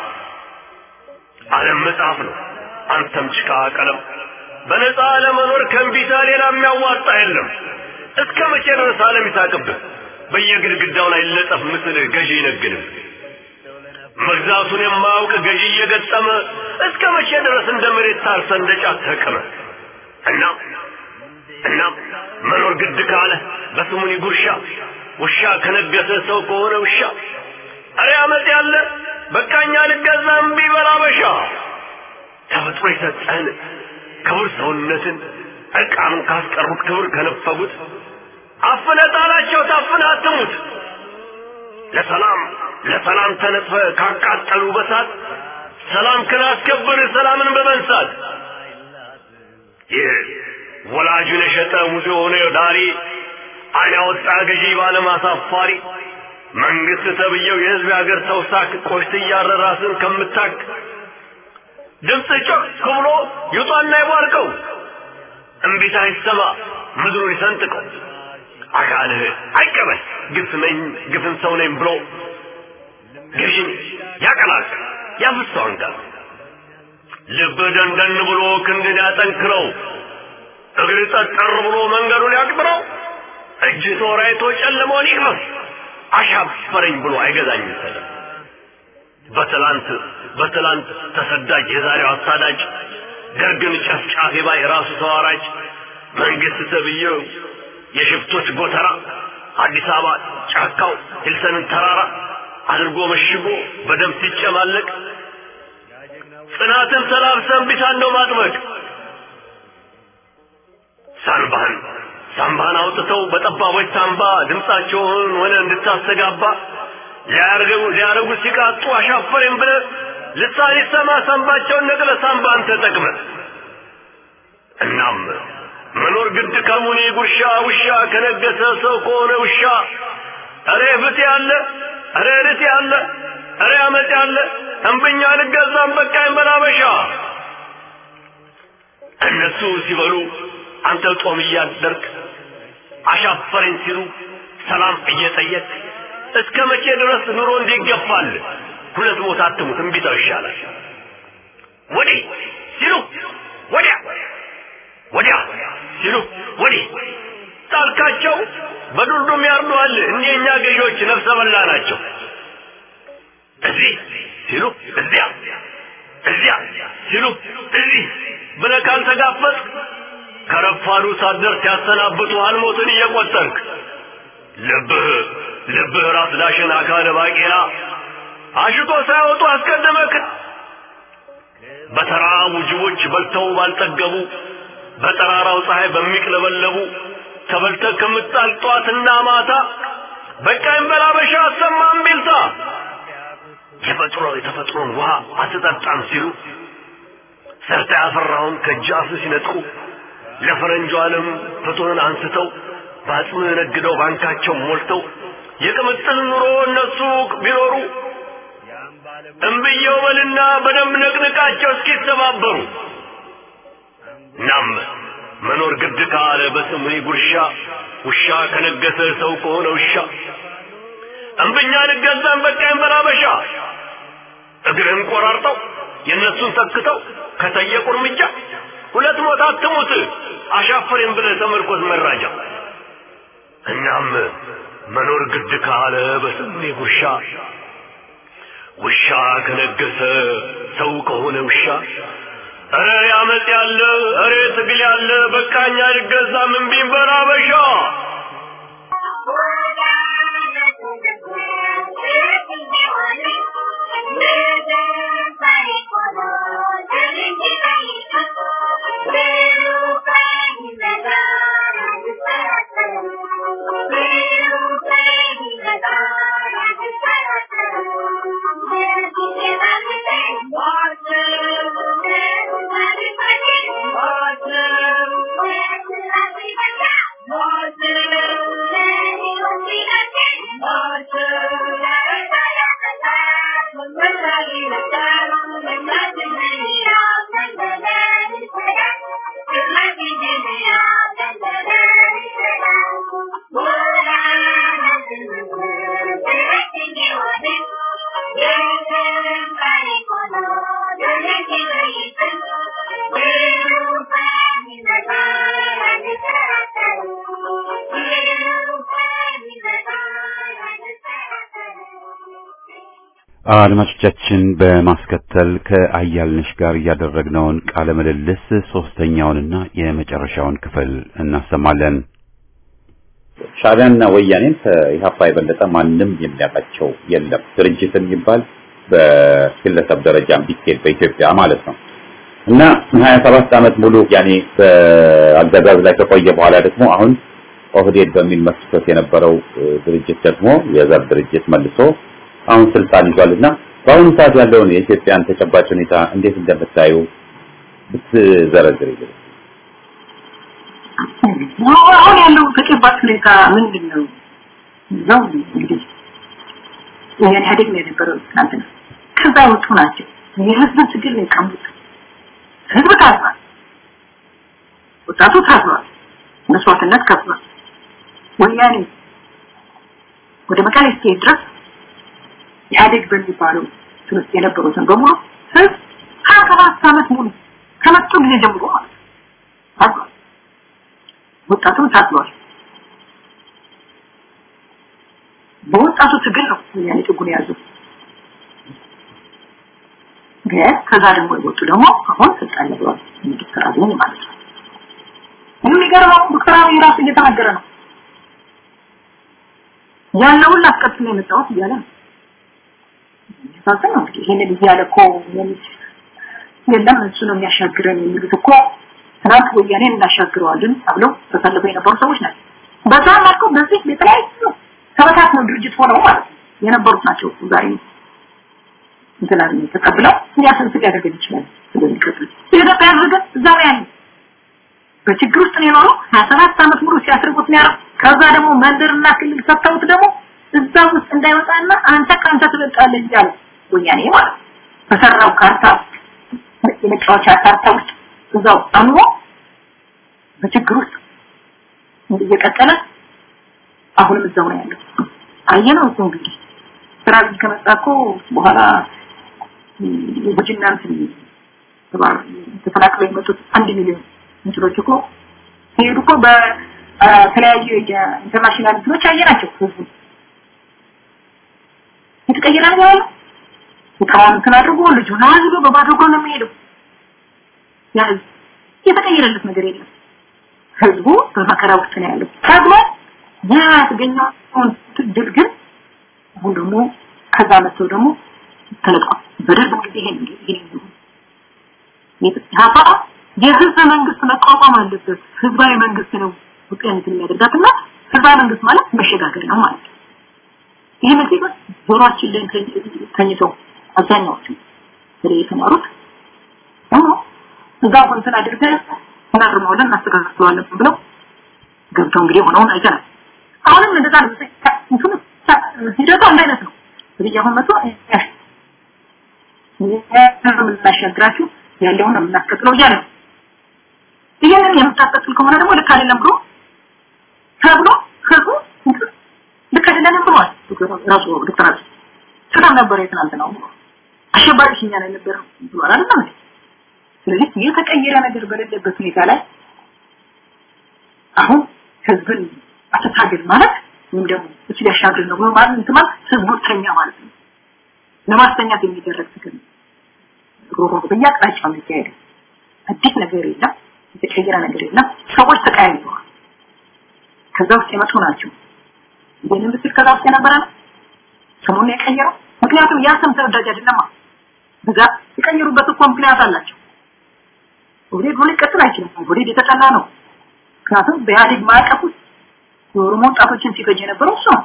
ዓለም መጽሐፍ ነው አንተም ጭቃ ቀለም በነፃ ለመኖር ከእንቢታ ሌላ የሚያዋጣ የለም እስከ መቼ ድረስ ዓለም ይሳቅብህ በየግድግዳው ላይ ለጠፍ ምስል ገዢ ይነግድህ መግዛቱን የማያውቅ ገዢ እየገጠመ እስከ መቼ ድረስ እንደ መሬት ታርሰ እንደ ጫት ተቀመ እና እና መኖር ግድ ካለ በስሙኒ ጉርሻ ውሻ ከነገሰ ሰው ከሆነ ውሻ አረ አመፅ ያለ በቃኛ ልገዛም ቢበላ በሻ ተፈጥሮ የሰጠህን ክቡር ሰውነትን እርቃኑን ካስቀሩት ክብር ከነፈጉት አፍነ ጣላቸው ታፍነ አትሙት ለሰላም ለሰላም ተነጥፈ ካቃጠሉ በሳት ሰላም ክላስከብር ሰላምን በመንሳት ይህ ወላጁን የሸጠ ሙዚ ሆነ ዳሪ አይን ያወጣ ገዢ ባለም አሳፋሪ መንግስት ተብየው የህዝብ የሀገር ሰው ሳክ ቆሽት እያረ ራስን ከምታክ ድምፅ ጮክ ብሎ ይውጣና ይቧርቀው እምቢታ ይሰማ ምድሩን ይሰንጥቀው አካልህ አይቀበል ግፍ ነኝ ግፍን ሰው ነኝ ብሎ ገዢን ያቀላል ያፍሰዋን ጋር ልብ ደንደን ብሎ ክንድን ያጠንክረው እግር ጠጠር ብሎ መንገዱን ያቅጥረው እጅ ተወራይቶ ጨለመውን ይቅመስ አሻፈረኝ ብሎ አይገዛኝም ሰለም በትላንት በትላንት ተሰዳጅ የዛሬው አሳዳጅ ደርግን ጨፍጫፊ ባይ ራሱ ተዋራጅ መንግስት ተብዬው የሽፍቶች ጎተራ አዲስ አበባ ጫካው ሂልሰንን ተራራ አድርጎ መሽጎ በደም ሲጨማለቅ ጽናትን ተላብሰን ቢታን ነው ማጥበቅ ሳንባህን ሳምባን አውጥተው በጠባቦች ሳምባ ድምፃቸውን ሆነ እንድታስተጋባ ሊያርገው ሊያረጉ ሲቃጡ አሻፈረኝ ብለ ልሳን ይሰማ ሳምባቸውን ነቅለ ሳምባን ተጠቅመ እናም መኖር ግድ ከሙኒ ጉርሻ ውሻ ከነገሰ ሰው ከሆነ ውሻ እሬ ፍት ያለ እሬ ርት ያለ እሬ አመፅ ያለ እምብኛ ልገዛም በቃኝ በላበሻ እነሱ ሲበሉ አንተ ጦም እያደርግ አሻፈረኝ ሲሉ ሰላም እየጠየቅ እስከ መቼ ድረስ ኑሮ እንዲገፋል ሁለት ሞት አትሙት እምቢታው ይሻላል ወዲህ ሲሉ ወዲያ ወዲያ ሲሉ ወዲህ ጣልካቸው በዱልዱም ያርዱሃል እኒህ የእኛ ገዢዎች ነፍሰ በላ ናቸው እዚህ ሲሉ እዚያ እዚያ ሲሉ እዚህ ብለህ ካልተጋፈጥ ከረፋዱ ሳትደርስ ያሰናብቱ አልሞትን እየቆጠርክ ልብህ ልብህ ራስ ዳሽን አካለ ባቄላ አሽቶ ሳያወጡ አስቀደመክ በተራቡ ጅቦች በልተው ባልጠገቡ በጠራራው ፀሐይ በሚቅለበለቡ ተበልተ ከምጣል ጧትና ማታ በቃኝ በላበሻ አሰማም ቢልታ የተፈጥሮ የተፈጥሮን ውሃ አትጠጣም ሲሉ ሰርተ ያፈራውን ከእጅ አፍ ሲነጥቁ ለፈረንጁ ዓለም ፍትህን አንስተው በአጽም ነግደው ባንካቸው ሞልተው የቅምጥል ኑሮ እነሱ ቢኖሩ እምብየው በልና በደንብ ነቅንቃቸው እስኪተባበሩ ናም መኖር ግድ ካለ በስሙኒ ጉርሻ ውሻ ከነገሰ ሰው ከሆነ ውሻ እምብኛ ልገዛን በቃኝ በላበሻ እግርህን ቆራርጠው የእነሱን ተክተው ከጠየቁ እርምጃ ሁለት ሞት አትሙት አሻፈሬን ብለህ ተመርኮዝ መራጃ እናም መኖር ግድ ካለ በስሙኒ ጉርሻ ውሻ ከነገሰ ሰው ከሆነ ውሻ እረ ያመጽ ያለ እረ ትግል ያለ በቃኛ ልገዛ ምን ቢንበላ በሻ አድማጮቻችን በማስከተል ከአያልነሽ ጋር ያደረግነውን ቃለ ምልልስ ሶስተኛውንና የመጨረሻውን ክፍል እናሰማለን። ሻዕቢያና ወያኔን ከኢህአፓ የበለጠ ማንም የሚያውቃቸው የለም። ድርጅት የሚባል በግለሰብ ደረጃ ቢኬድ በኢትዮጵያ ማለት ነው እና ሀያ ሰባት ዓመት ሙሉ ያኔ በአገዛዝ ላይ ከቆየ በኋላ ደግሞ አሁን ኦህዴድ በሚል መስርቶት የነበረው ድርጅት ደግሞ የዘር ድርጅት መልሶ አሁን ስልጣን ይዟልና በአሁኑ ሰዓት ያለውን የኢትዮጵያን ተጨባጭ ሁኔታ እንዴት እንደምታዩ ብትዘረዝር ይልኝ። አሁን ያለው ተጨባጭ ሁኔታ ምንድን ነው? ነው እንግዲህ ይሄን ኢህአዴግ ነው የነበረው ትናንትና። ከዛ የወጡ ናቸው። የህዝብ ትግል ነው የቀሙት። ህዝብ ታዝኗል። ወጣቱ ታዝኗል። መስዋዕትነት ከፍሏል። ወያኔ ወደ መቀሌ እስኪሄድ ድረስ ኢህአዴግ በሚባለው ትምህርት የነበሩትን በሙሉ ህዝብ ሀያ ሰባት ዓመት ሙሉ ከመጡ ጊዜ ጀምሮ ማለት ነው ታግሏል። ወጣቱም ታግሏል። በወጣቱ ትግል ነው ወያኔ ጥጉን የያዘው። ግን ከዛ ደግሞ የወጡ ደግሞ አሁን ስልጣን ይዘዋል። ዶክተር አብይ ማለት ነው። የሚገርመው ዶክተር አብይ ራሱ እየተናገረ ነው ያለውን ላስቀጥል የመጣሁት እያለ ነው። ሳሰብ ነው እንግዲህ ይሄንን እያለ እኮ የለም እሱ ነው የሚያሻግረን የሚሉት እኮ ትናንት ወያኔን እናሻግረዋለን ተብለው ተሰልፈው የነበሩ ሰዎች ናቸው። በዛ መልኩ በዚህ የተለያዩ ተበታትነው ድርጅት ሆነው ማለት ነው የነበሩት ናቸው ዛሬ እንትናን ተቀብለው ሊያሰንስ ሊያደርገን ይችላል ስለሚቀጥል የኢትዮጵያ ህዝብ ግን እዛ ላይ ያለ በችግር ውስጥ ነው የኖረው ሀያ ሰባት ዓመት ሙሉ ሲያስርጉት ነው ያለው ከዛ ደግሞ መንደርና ክልል ሰጥተውት ደግሞ እዛ ውስጥ እንዳይወጣና አንተ ከአንተ ትበልጣለህ እያለ ወያኔ ማለት በሰራው ካርታ የመጫወቻ ካርታ ውስጥ እዛው አኑሮ በችግር ውስጥ እየቀጠለ አሁንም እዛው ነው ያለው። አየነው እኮ እንግዲህ ስራ ከመጣ እኮ በኋላ የቡጅና እንትን ተባር ተፈናቅለው የመጡት አንድ ሚሊዮን እንትኖች እኮ ሲሄዱ እኮ በተለያዩ የኢንተርናሽናል እንትኖች አየናቸው ህዝቡ የተቀየረ ነው ያለው እቃውን እንትን አድርጎ ልጁን አዝሎ በባዶ እግሩ ነው የሚሄደው ያ ህዝብ የተቀየረለት ነገር የለም ህዝቡ በመከራ ውስጥ ነው ያለው ታግሎ ያ ያገኘውን ድል ግን አሁን ደግሞ ከዛ መጥተው ደግሞ ተለቋል በደርግ ጊዜ ይሄን ይሄን ኢህአፓ የህዝብ መንግስት መቋቋም አለበት ህዝባዊ መንግስት ነው ውቅያኖት የሚያደርጋትና ህዝባዊ መንግስት ማለት መሸጋገር ነው ማለት ነው ይህ መጽሐፍ ጆሮአችን ላይ ተኝተው አብዛኛዎቹ ስለዚህ የተማሩት አዎ እዛ እንትን አድርገን እናርመዋለን እናስተካክለዋለን ብለው ገብተው እንግዲህ ሆነውን አይተናል አሁንም እንደዛ ነው እንትኑ ሂደቱ አንድ አይነት ነው እንግዲህ አሁን መጥቶ የምናሻግራችሁ ያለውን የምናስቀጥለው እያለ ነው ይህንን የምታስቀጥል ከሆነ ደግሞ ልክ አይደለም ብሎ ተብሎ ህዝቡ ልክ አይደለም ብሏል ራሱ ዶክተር አብይ ሰላም ነበር የትናንትናው አሸባሪዎች እኛ ላይ ነበር ብሏል አይደል እንዴ ስለዚህ የተቀየረ ነገር በሌለበት ሁኔታ ላይ አሁን ህዝብን አተታገል ማለት ወይም ደግሞ እሱ ሊያሻግር ነው ማለት እንትን ማለት ህዝቦተኛ ማለት ነው ለማስተኛት የሚደረግ ትግል ሮሮ በየአቅጣጫው የሚካሄድ አዲስ ነገር የለም የተቀየረ ነገር የለም ሰዎች ተቀያይተዋል ከዛ ውስጥ የመጡ ናቸው ይህንን ብትል ከዛ ውስጥ የነበረ ነው ስሙን የቀየረው ምክንያቱም ያ ስም ተወዳጅ አይደለማ በዛ የቀየሩበት እኮ ምክንያት አላቸው ኦህዴድ ሆነ ቀጥል አይችልም ኦህዴድ የተጠላ ነው ምክንያቱም በኢህአዴግ ማዕቀፍ ውስጥ የኦሮሞ ወጣቶችን ሲፈጅ የነበረው እሱ ነው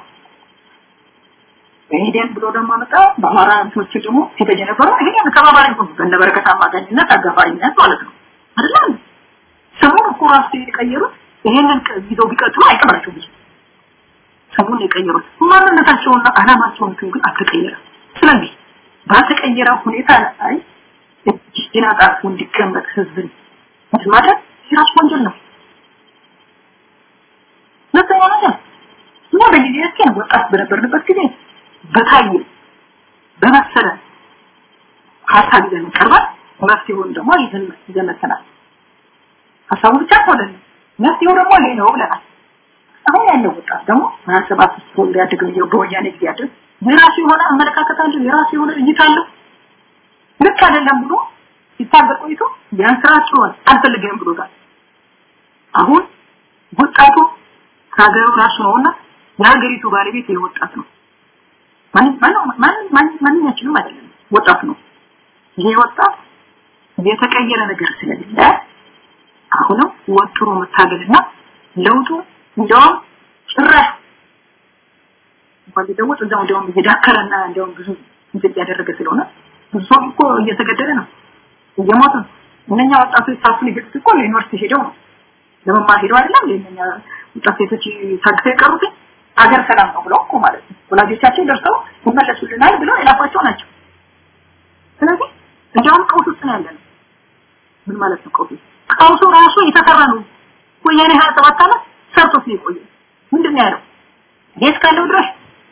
ኢህዴን ብሎ ደግሞ መጣ በአማራ እንትኖች ደግሞ ሲፈጅ የነበረው ይሄን ተባባሪ ሆኑ በነበረከት አማካኝነት አጋፋሪነት ማለት ነው አይደለም ስሙን እኮ ራሱ የቀየሩት ይሄንን ይዘው ቢቀጥሉ አይቀራቸው ብዙ ስሙን የቀየሩት ማንነታቸውና አላማቸውን ግን አልተቀየረም ስለዚህ ባልተቀየረ ሁኔታ ላይ እጅን አጣጥፎ እንዲቀመጥ ህዝብን ማድረግ የራሱ ወንጀል ነው ሁለተኛ ነገር እኛ በጊዜያችን ወጣት በነበርንበት ጊዜ በታየ በመሰለ ሀሳብ ይዘን ቀርበን መፍትሄውን ደግሞ ይዘን ይዘን መተናል ሀሳቡ ብቻ ሆነን መፍትሄው ደግሞ ይሄ ነው ብለናል አሁን ያለው ወጣት ደግሞ ሀያ ሰባት ውስጥ ተወልዶ ያደገው በወያኔ ጊዜ ያደግ የራሱ የሆነ አመለካከት አለው የራሱ የሆነ እይታ አለው ልክ አይደለም ብሎ ሲታገል ቆይቶ ያን ስራ ችሏል አልፈልግም ብሎታል አሁን ወጣቱ ከሀገሩ ራሱ ነውና የሀገሪቱ ባለቤት የወጣት ነው ማንኛችንም አይደለም ወጣት ነው ይሄ ወጣት የተቀየረ ነገር ስለሌለ አሁንም ወጥሮ መታገልና ለውጡ እንደውም ጭራሽ እንኳን ሊለወጥ እዛው እንደውም እየዳከረና እንደውም ብዙ እንትን እያደረገ ስለሆነ ብዙ ሰው እኮ እየተገደለ ነው እየሞቱ ነው እነኛ ወጣቶች ሳሱን ይገጡት እኮ ለዩኒቨርሲቲ ሄደው ነው ለመማር ሄደው አይደለም ለእነኛ ወጣት ሴቶች ታግተው የቀሩት አገር ሰላም ነው ብለው እኮ ማለት ነው ወላጆቻቸው ደርሰው ይመለሱልናል ብለው የላኳቸው ናቸው ስለዚህ እንደውም ቀውስ ውስጥ ነው ያለነው ምን ማለት ነው ቀውስ ቀውሱ ራሱ የተሰራ ነው ወያኔ 27 ዓመት ሰርቶት ነው የቆየው ምንድን ነው ያለው እኔ እስካለው ድረስ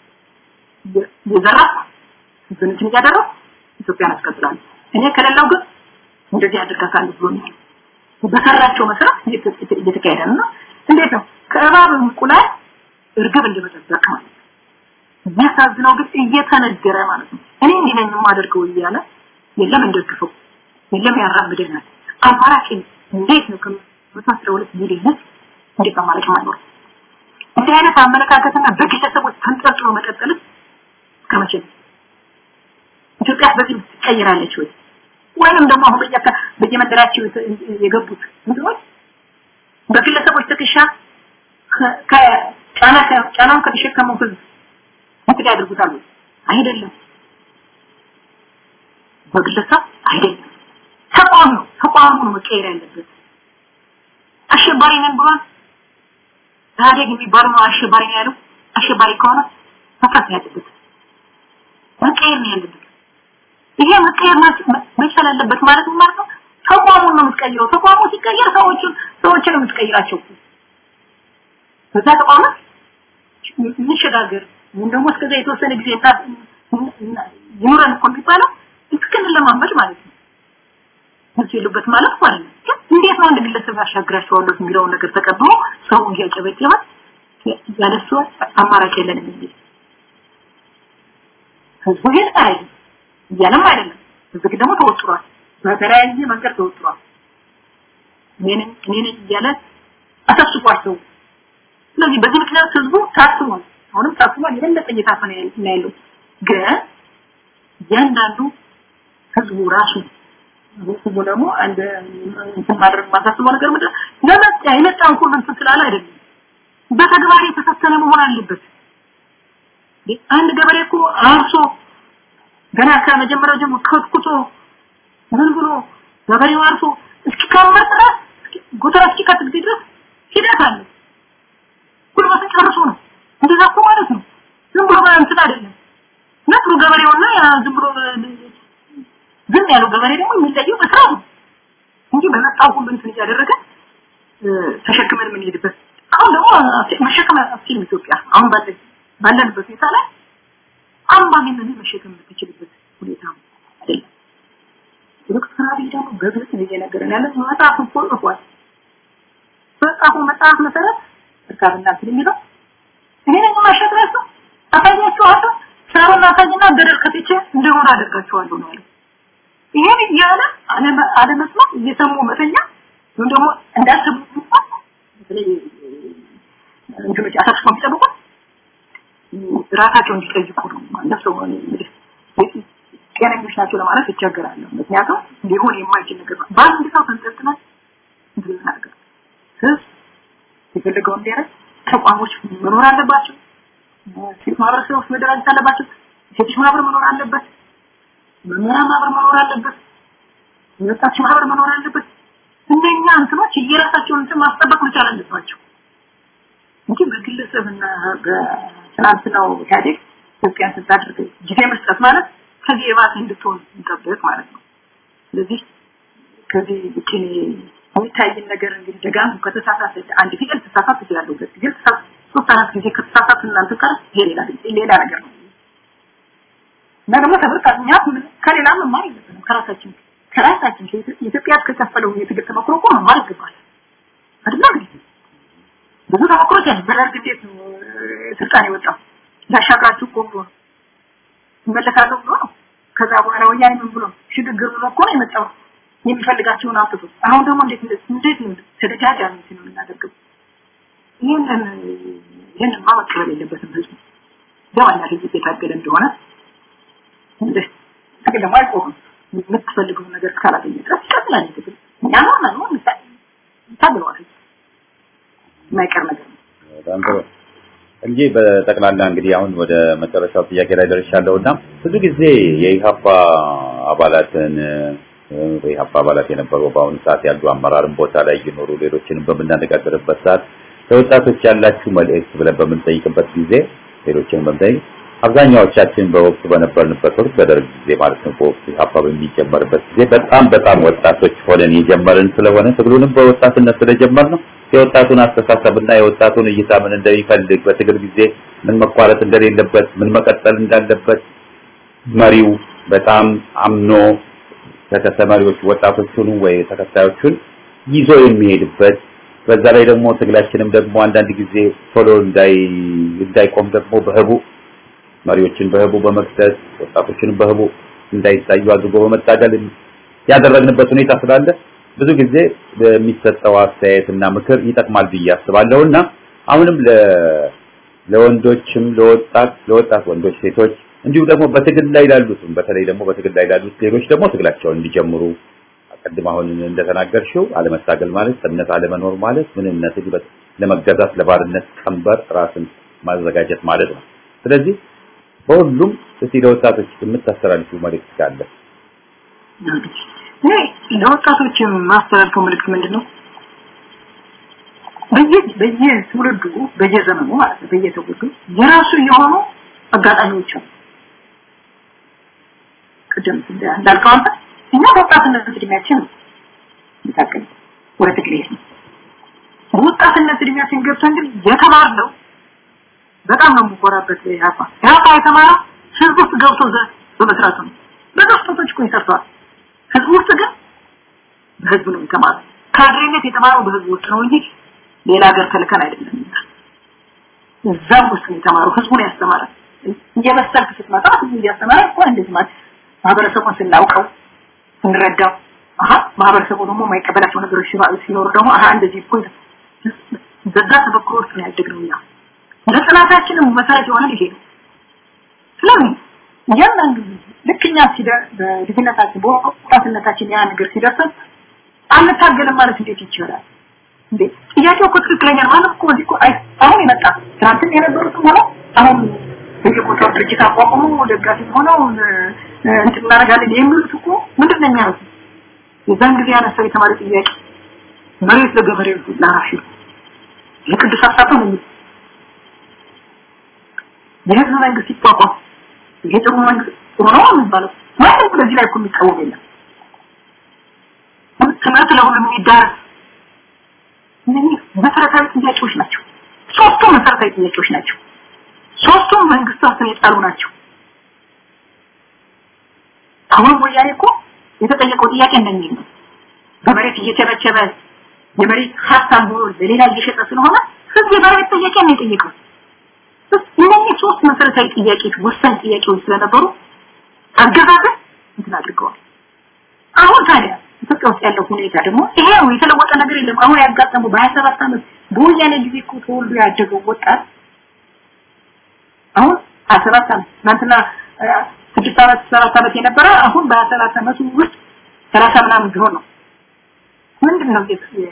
የዘራ ህዝብን እያደረኩ ኢትዮጵያን አስቀጥላለሁ እኔ ከሌላው ግን እንደዚህ አድርጋታለሁ ብሎኛል በሰራቸው መሰረት እየተካሄደ ነው እንዴት ነው ከእባብ እንቁላል እርግብ እንደመጠበቅ ማለት ነው የሚያሳዝነው ግን እየተነገረ ማለት ነው እኔ እንዲህ ነኝ የማደርገው እያለ የለም እንደግፈው የለም ያራምደናል አማራጭ እንዴት ነው ከመቶ አስራ ሁለት ሚሊዮን ህዝብ እንዴት አማራጭ ማይኖር እንዲህ አይነት አመለካከትና በግለሰቦች ተንጠልጥሎ መቀጠልስ እስከመቼ ነው ኢትዮጵያ በዚህ ትቀይራለች ወይ ወይም ደግሞ አሁን በየካ በየመንደራቸው የገቡት ምንድነው በግለሰቦች ትከሻ ከጫና ጫናውን ከተሸከመው ህዝብ እንትን ያድርጉታል አይደለም በግለሰብ አይደለም ተቋም ነው ተቋሙ ነው መቀየር ያለበት አሸባሪ ነን ብሏል ኢህአዴግ የሚባለው ነው አሸባሪ ነው ያለው አሸባሪ ከሆነ መፍረስ ያለበት መቀየር ነው ያለበት ይሄ መቀየር መቻል አለበት ማለት ማለት ነው ተቋሙን ነው የምትቀይረው ተቋሙ ሲቀየር ሰዎችን ሰዎችን ነው የምትቀይራቸው በዛ ተቋም እንሸጋገር ወይም ደግሞ እስከዛ የተወሰነ ጊዜ ይኑረን እኮ የሚባለው እስክን ለማመድ ማለት ነው መልስ የሉበት ማለት ማለት ነው እንዴት ነው አንድ ግለሰብ ያሻግራቸዋለሁ የሚለውን ነገር ተቀብሎ ሰው እያጨበጨበ ያለሱ አማራጭ የለንም የሚል ህዝቡ ግን አይደለም እያለም አይደለም ህዝብ ደግሞ ተወጥሯል በተለያየ መንገድ ተወጥሯል እኔን እኔን እያለ አሳስቧቸው ስለዚህ በዚህ ምክንያት ህዝቡ ታስቧል አሁንም ታስቧል የበለጠ እየታፈነ ያለው ግን እያንዳንዱ ህዝቡ ራሱ ህዝቡ ደግሞ አንድ እንትን ማድረግ ማሳስበው ነገር ምንድን ለመጣ የመጣን ሁሉ እንትን ስላለ አይደለም በተግባር የተፈተነ መሆን አለበት አንድ ገበሬ እኮ አርሶ ገና ከመጀመሪያው ጀምሮ ከትኩቶ ምን ብሎ ገበሬው አርሶ እስኪከመር ድረስ ጎተራ እስኪከት ጊዜ ድረስ ሂደት አለ ጉልበትን ጨርሶ ነው እንደዛ እኮ ማለት ነው ዝም ብሎ እንትን አይደለም ነጥሩ ገበሬውና ያ ዝም ብሎ ዝም ያለው ገበሬ ደግሞ የሚለየው በስራው ነው እንጂ በመጣው ሁሉ እንትን እያደረገ ተሸክመን የምንሄድበት አሁን ደግሞ መሸከም አትችልም ኢትዮጵያ አሁን ባለ ባለንበት ሁኔታ ላይ አምባገነን መሸከም የምትችልበት ሁኔታ አይደለም ዶክተር አብይ ደግሞ በግልጽ እየነገረን ያለ መጽሐፍ እኮ ጽፏል በጻፉ መጽሐፍ መሰረት እርካብና እንትን የሚለው ይሄን ማሸጥ ነው አሳያችኋለሁ ሳሩን አሳይና ገደል ከትቼ እንደሆነ አደርጋችኋለሁ ነው ያለው ይሄን እያለ አለመስማት እየሰሙ መተኛ ወይም ደግሞ እንዳስቡ በተለይ እንትኖች አሳስበው የሚጠብቁት ራሳቸው እንዲጠይቁ ነው ማለት ሰው እንግዲህ ጤነኞች ናቸው ለማለት ይቸገራለሁ ምክንያቱም ሊሆን የማይችል ነገር ነው በአንድ ሰው ተንጠልጥለን እንትን ነገር ህዝብ የፈለገው እንዲያደርግ ተቋሞች መኖር አለባቸው ሴት ማህበረሰቦች መደራጀት አለባቸው ሴቶች ማህበር መኖር አለበት መምህራን ማህበር መኖር አለበት ወጣቶች ማህበር መኖር አለበት እነኛ እንትኖች የራሳቸውን እንትን ማስጠበቅ መቻል አለባቸው እንጂ በግለሰብና በትናንትናው ኢህአዴግ ኢትዮጵያን ስታደርግ ጊዜ መስጠት ማለት ከዚህ የባሰ እንድትሆን እንጠብቅ ማለት ነው ስለዚህ ከዚህ ውጭ የሚታይን ነገር እንግዲህ ደጋሙ ከተሳሳተ አንድ ፊደል ተሳሳት ይችላል ሁለት ፊደል ሶስት አራት ጊዜ ከተሳሳት እናንተ ጋር ይሄ ሌላ ሌላ ነገር ነው እና ደግሞ ተብርቃኛ ከሌላ መማር የለብንም ከራሳችን ከራሳችን ኢትዮጵያ ከከፈለው የትግል ተሞክሮ እኮ መማር ይገባል አይደል እንግዲህ ብዙ ተሞክሮች ያሉ በደርግ እንዴት ነው ስልጣን የወጣው ላሻግራችሁ እኮ ብሎ ይመለሳለሁ ብሎ ነው ከዛ በኋላ ወያኔ ምን ብሎ ሽግግር ብሎ እኮ ነው የመጣው የሚፈልጋቸውን አምጥቶ አሁን ደግሞ እንዴት እንዴት ነው ተደጋጋሚ ነው የምናደርገው ይህንን ይህንን መቀበል የለበትም ህዝቡ በዋና ህዝብ የታገለ እንደሆነ እንደ ትግል ደግሞ አይቆምም የምትፈልገውን ነገር እስካላገኘ ድረስ ይቀጥላል ትግል እኛ ነው ነው ታግለዋል የማይቀር ነገር ነው በጣም ጥሩ እንጂ በጠቅላላ እንግዲህ አሁን ወደ መጨረሻው ጥያቄ ላይ ደርሻለሁ እና ብዙ ጊዜ የኢሃፓ አባላትን የኢሃፓ አባላት የነበሩ በአሁኑ ሰዓት ያሉ አመራርን ቦታ ላይ እየኖሩ ሌሎችንም በምናነጋገርበት ሰዓት ለወጣቶች ያላችሁ መልእክት ብለን በምንጠይቅበት ጊዜ ሌሎችንም በምንጠይቅ አብዛኛዎቻችን በወቅቱ በነበርንበት ወቅት በደርግ ጊዜ ማለት ነው በወቅቱ ኢሃፓ በሚጀመርበት ጊዜ በጣም በጣም ወጣቶች ሆነን የጀመርን ስለሆነ ትግሉንም በወጣትነት ስለጀመር ነው የወጣቱን አስተሳሰብና የወጣቱን እይታ ምን እንደሚፈልግ በትግል ጊዜ ምን መቋረጥ እንደሌለበት ምን መቀጠል እንዳለበት መሪው በጣም አምኖ ከተሰማሪዎች ወጣቶቹን ወይ ተከታዮቹን ይዞ የሚሄድበት በዛ ላይ ደግሞ ትግላችንም ደግሞ አንዳንድ ጊዜ ቶሎ እንዳይ እንዳይቆም ደግሞ በህቡ መሪዎችን በህቡ በመክሰስ ወጣቶችንም በህቡ እንዳይታዩ አድርጎ በመታገል ያደረግንበት ሁኔታ ስላለ ብዙ ጊዜ በሚሰጠው አስተያየትና ምክር ይጠቅማል ብዬ አስባለሁና አሁንም ለወንዶችም ለወጣት ለወጣት ወንዶች ሴቶች እንዲሁም ደግሞ በትግል ላይ ላሉትም በተለይ ደግሞ በትግል ላይ ላሉት ሌሎች ደግሞ ትግላቸውን እንዲጀምሩ አቀድም አሁን እንደተናገርሽው አለመታገል ማለት እምነት አለመኖር ማለት ምንነትን ለመገዛት ለባርነት ቀንበር ራስን ማዘጋጀት ማለት ነው ስለዚህ በሁሉም እስቲ ለወጣቶች የምታስተላልፊው መልእክት ካለ እኔ ለወጣቶች ማስተላልፈው መልእክት ምንድን ነው በየ በየትውልዱ በየዘመኑ ማለት ነው በየትውልዱ የራሱ የሆኑ አጋጣሚዎች አሉ ቅድም እንዳልከው አንተ እኛ በወጣትነት እድሜያችን ይታቀል ወደ ትግል ነው ወጣትነት እድሜያችን ገብተን ግን የተማርነው በጣም ነው የምኮራበት ያፋ ያፋ የተማረ ህዝብ ውስጥ ገብቶ በመስራቱ ነው በደስቶች እኮ ይሰርተዋል ህዝብ ውስጥ ግን በህዝብ ነው የተማረው ካድሬነት የተማረው በህዝብ ውስጥ ነው እንጂ ሌላ ሀገር ተልከን አይደለም እዛም ውስጥ ነው የተማረው ህዝቡን ያስተማረ እየበሰልክ ስትመጣ ህዝቡ እያስተማረ እኮ እንደዚህ ማለት ማህበረሰቡን ስናውቀው ስንረዳው አሀ ማህበረሰቡ ደግሞ የማይቀበላቸው ነገሮች ሲኖሩ ደግሞ አሀ እንደዚህ እኮ በዛ ተበክሮ ውስጥ ነው ያደግነው እኛ ለጥናታችንም መሰረት የሆነ ይሄ ነው ስለምን እያንዳንዱ ልክኛ ሲደር በልጅነታችን በወጣትነታችን ያ ነገር ሲደርሰን አንታገልም ማለት እንዴት ይቻላል? እንዴ ጥያቄው እኮ ትክክለኛ ነው ማለት እኮ እዚህ እኮ አሁን የመጣ ትናንትም የነበሩትም ሆነ አሁን በየቦታው ድርጅት አቋቁሞ ደጋፊ ሆነው እንትን እናደርጋለን የሚሉት እኮ ምንድን ነው የሚያደርጉት? የዛን ጊዜ ያነሳው የተማሪ ጥያቄ መሬት ለገበሬው ላራሽ የቅዱስ ሀሳብ ነው የሚሉት የህዝብ መንግስት ይቋቋም ይሄ ጥሩ መንግስት ጥሩ ነው የሚባለው ማንም በዚህ ላይ እኮ የሚቃወም የለም ትምህርት ለሁሉም የሚዳረስ እነዚህ መሰረታዊ ጥያቄዎች ናቸው ሶስቱም መሰረታዊ ጥያቄዎች ናቸው ሶስቱም መንግስታትን የጣሉ ናቸው አሁን ወያኔ እኮ የተጠየቀው ጥያቄ እንደሚል ነው በመሬት እየቸበቸበ የመሬት ሀብታም ሆኖ ለሌላ እየሸጠ ስለሆነ ህዝብ የመሬት ጥያቄ ነው የጠየቀው እነዚህ ሶስት መሰረታዊ ጥያቄዎች ወሳኝ ጥያቄዎች ስለነበሩ አገዛዝን እንትን አድርገዋል አሁን ታዲያ ኢትዮጵያ ውስጥ ያለው ሁኔታ ደግሞ ይሄ ነው የተለወጠ ነገር የለም አሁን ያጋጠመው በ27 ዓመት በወያኔ ጊዜ እኮ ተወልዶ ያደገው ወጣት አሁን 27 ዓመት ትናንትና ስድስት ዓመት ሰባት ዓመት የነበረ አሁን በ27 ዓመቱ ውስጥ 30 ምናምን ቢሆን ነው ምንድን ነው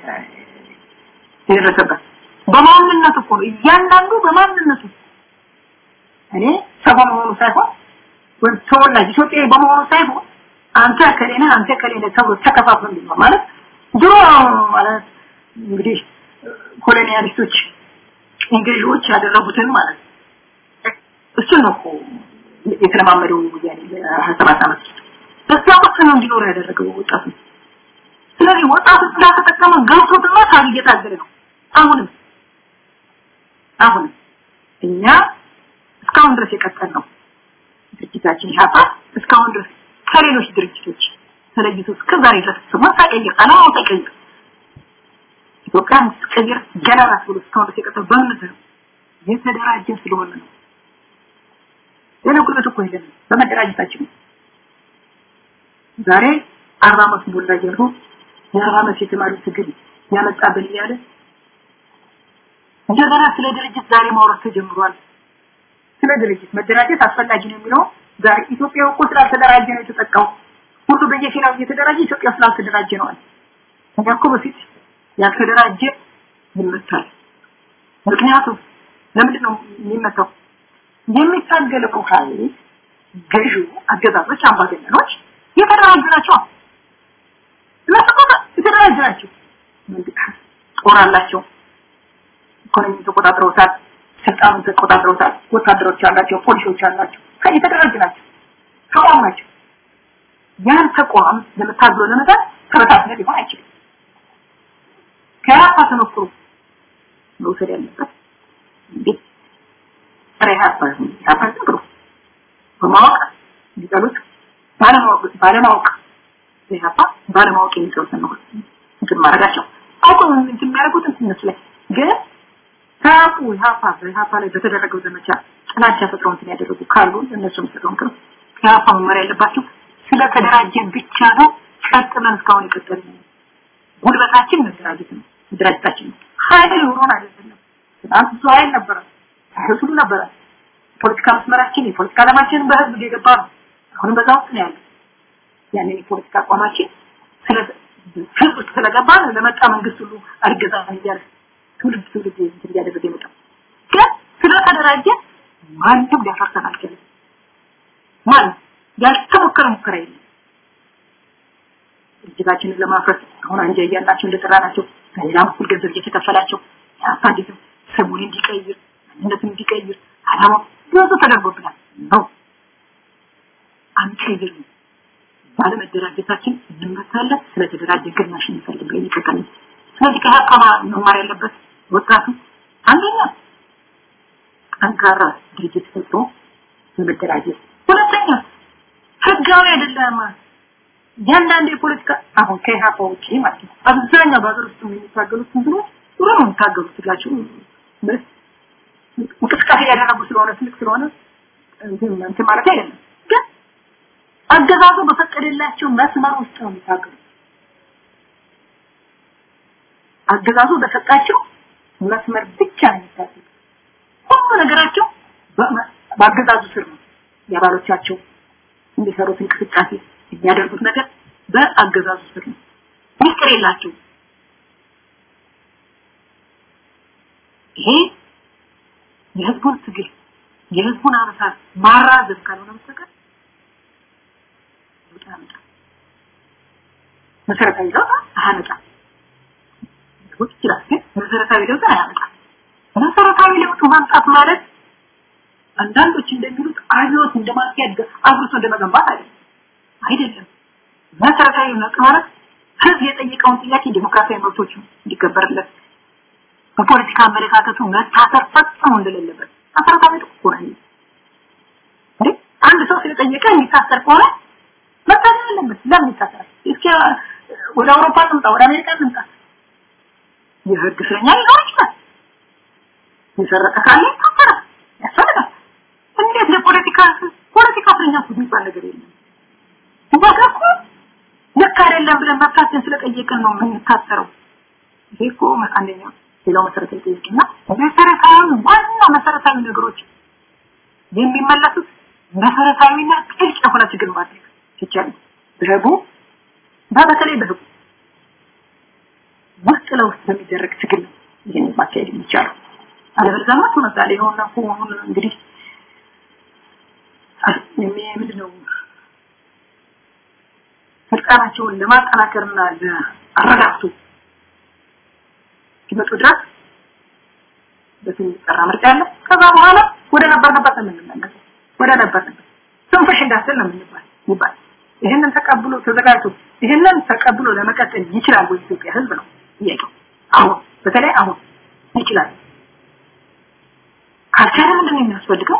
የደረሰበት በማንነቱ እኮ ነው እያንዳንዱ በማንነቱ እኔ ሰው በመሆኑ ሳይሆን ወይም ተወላጅ ኢትዮጵያዊ በመሆኑ ሳይሆን አንተ ከሌነ አንተ ከሌነ ተብሎ ተከፋፍሎ እንዲኖር ማለት ድሮ ማለት እንግዲህ ኮሎኒያሊስቶች እንግሊዞች ያደረጉትን ማለት እሱን ነው እኮ የተለማመደው ወያኔ ለ27 ዓመት በዛ ወቅት ነው እንዲኖር ያደረገው ወጣቱ ስለዚህ ወጣቱ እንዳልተጠቀመ ገብቶትና ታግ እየታገለ ነው አሁንም አሁንም እኛ እስካሁን ድረስ የቀጠል ነው ድርጅታችን ኢህአፓ እስካሁን ድረስ ከሌሎች ድርጅቶች ተለይቶ እስከዛሬ ድረስ ስሙን ሳይቀይር አላማው ሳይቀይር ኢትዮጵያን ስትቀይር ገና ናት ብሎ እስካሁን ድረስ የቀጠል በእምነት ነው የተደራጀን ስለሆነ ነው ሌላ ጉልበት እኮ የለንም በመደራጀታችን ነው ዛሬ አርባ ዓመት ሞላ እያልኩ የአርባ ዓመት የተማሪ ትግል ያመጣብን እያለ እንደገና ስለ ድርጅት ዛሬ ማውራት ተጀምሯል ስለ ድርጅት መደራጀት አስፈላጊ ነው የሚለው ዛሬ ኢትዮጵያ እኮ ስላልተደራጀ ነው የተጠቃው ሁሉ በየፊናው እየተደራጀ ኢትዮጵያ ስላልተደራጀ ነው እኛ እኮ በፊት ያልተደራጀ ይመታል ምክንያቱም ለምንድን ነው የሚመታው የሚታገለው ኃይል ገዢው አገዛዞች አምባገነኖች የተደራጁ ናቸው እነሱ የተደራጁ ናቸው ጦር አላቸው ኢኮኖሚ ተቆጣጥረውታል ስልጣኑን ተቆጣጥረውታል ወታደሮች አላቸው ፖሊሶች አላቸው የተደራጁ ናቸው ተቋም ናቸው ያን ተቋም ለመታገሎ ለመጣት ተበታትነ ሊሆን አይችልም ከራሳ ተሞክሮ መውሰድ ያለበት እንዴት ረ ሀፓ ብሎ በማወቅ እንዲጠሉት ባለማወቅ ባለማወቅ ኢህአፓ ባለማወቅ የሚጠሉትን ነው እንትን ማድረጋቸው አውቀው እንትን የሚያደርጉት እነሱ ላይ ግን ታቁ ኢህአፓ በኢህአፓ ላይ በተደረገው ዘመቻ ጥላቻ ፈጥረው እንትን ያደረጉ ካሉ እነሱ የሚሰጠው ምክር ኢህአፓ መመሪያ ያለባቸው ስለተደራጀን ብቻ ነው ቀጥ ብለን እስካሁን የቀጠል ጉልበታችን መደራጀት ነው መደራጀታችን ነው ኃይል ኖሮን አይደለም ትናንት ብዙ ኃይል ነበረ ኃይል ሁሉ ነበረ የፖለቲካ መስመራችን የፖለቲካ ዓላማችን በህዝብ የገባ ነው አሁንም በዛ ውስጥ ነው ያለው ያንን የፖለቲካ አቋማችን ስለ ህዝብ ውስጥ ስለገባ ለመጣ መንግስት ሁሉ አርገዛ እያለ ትውልድ ትውልድ እንትን እያደረገ የመጣው ግን ስለተደራጀ ማንም ሊያፈርሰን አልቻለም ማንም ያልተሞከረ ሙከራ የለም ድርጅታችንን ለማፍረስ አሁን አንጃ እያላቸው እንደጠራናቸው በሌላ በኩል ገንዘብ እየተከፈላቸው አፓንዲትም ስሙን እንዲቀይር ማንነትን እንዲቀይር አላማው ብዙ ተደርጎብናል ነው አንቀይርም ባለመደራጀታችን እንመታለን ስለተደራጀ ግማሽ እንፈልግ ይቀጥላል ስለዚህ ከሀቃማ መማር ያለበት ወጣቱ አንደኛ ጠንካራ ድርጅት ፈጥሮ በመደራጀት ሁለተኛ ህጋዊ አይደለም እያንዳንዱ የፖለቲካ አሁን ከኢህአፓ ውጭ ማለት ነው አብዛኛው በሀገር ውስጥ የሚታገሉት እንትኖች ጥሩ ነው የሚታገሉት ስላቸው እንቅስቃሴ ያደረጉ ስለሆነ ትልቅ ስለሆነ እንትን ማለት አይደለም ግን አገዛዙ በፈቀደላቸው መስመር ውስጥ ነው የሚታገሉት አገዛዙ በሰጣቸው መስመር ብቻ ነው የሚታገሉት ሁሉ ነገራቸው በአገዛዙ ስር ነው የአባሎቻቸው የሚሰሩት እንቅስቃሴ የሚያደርጉት ነገር በአገዛዙ ስር ነው። ሚስጥር የላቸው። ይሄ የህዝቡን ትግል የህዝቡን አመሳ ማራዘም ካልሆነ በስተቀር ለውጥ ያመጣል። መሰረታዊ ለውጥ አያመጣም። ሊሆን ይችላል፣ ግን መሰረታዊ ለውጥ አያመጣም። መሰረታዊ ለውጥ ማምጣት ማለት አንዳንዶች እንደሚሉት አብዮት እንደማስያድ አብርቶ እንደመገንባት አይደለም አይደለም። መሰረታዊ ለውጥ ማለት ህዝብ የጠየቀውን ጥያቄ ዲሞክራሲያዊ መብቶች እንዲከበርለት በፖለቲካ አመለካከቱ መታሰር ፈጽሞ እንደሌለበት መሰረታዊ ለውጥ እኮ ነው። እንዴ አንድ ሰው ስለጠየቀ የሚታሰር ከሆነ መታሰር አለበት። ለምን ይታሰራል? እስኪ ወደ አውሮፓ ልምጣ፣ ወደ አሜሪካ ልምጣ። የህግ እስረኛ ሊኖር ይችላል። የሰረቀ ካለ ይታሰራል፣ ያስፈልጋል። እንዴት ለፖለቲካ ፖለቲካ እስረኛ እኮ የሚባል ነገር የለም። እዛ ጋር እኮ ልክ አይደለም ብለን መብታችን ስለጠየቅን ነው የምንታሰረው። ይሄ እኮ አንደኛው ሌላው መሰረታዊ ጥያቄና መሰረታዊ ዋና መሰረታዊ ነገሮች የሚመለሱት መሰረታዊና ጥልቅ የሆነ ትግል ማድረግ ይቻላል። በህቡ በተለይ በህቡ ውስጥ ለውስጥ በሚደረግ ትግል ነው ይህን ማካሄድ የሚቻለው። አለበለዚያ ማለት ምሳሌ የሆነ አሁን እንግዲህ ምንድን ነው ስልጣናቸውን ለማጠናከርና ለአረጋግጡ ሲመጡ ድረስ በስም የሚጠራ ምርጫ አለ። ከዛ በኋላ ወደ ነበርንበት ነው የምንመለሰው። ወደ ነበርንበት ስንፍሽ እንዳስል ነው የምንባል ይባል። ይህንን ተቀብሎ ተዘጋጅቶ ይህንን ተቀብሎ ለመቀጠል ይችላል ወይ ኢትዮጵያ ህዝብ ነው ጥያቄው። አሁን በተለይ አሁን ይችላል። ካልቻለ ምንድን ነው የሚያስፈልገው?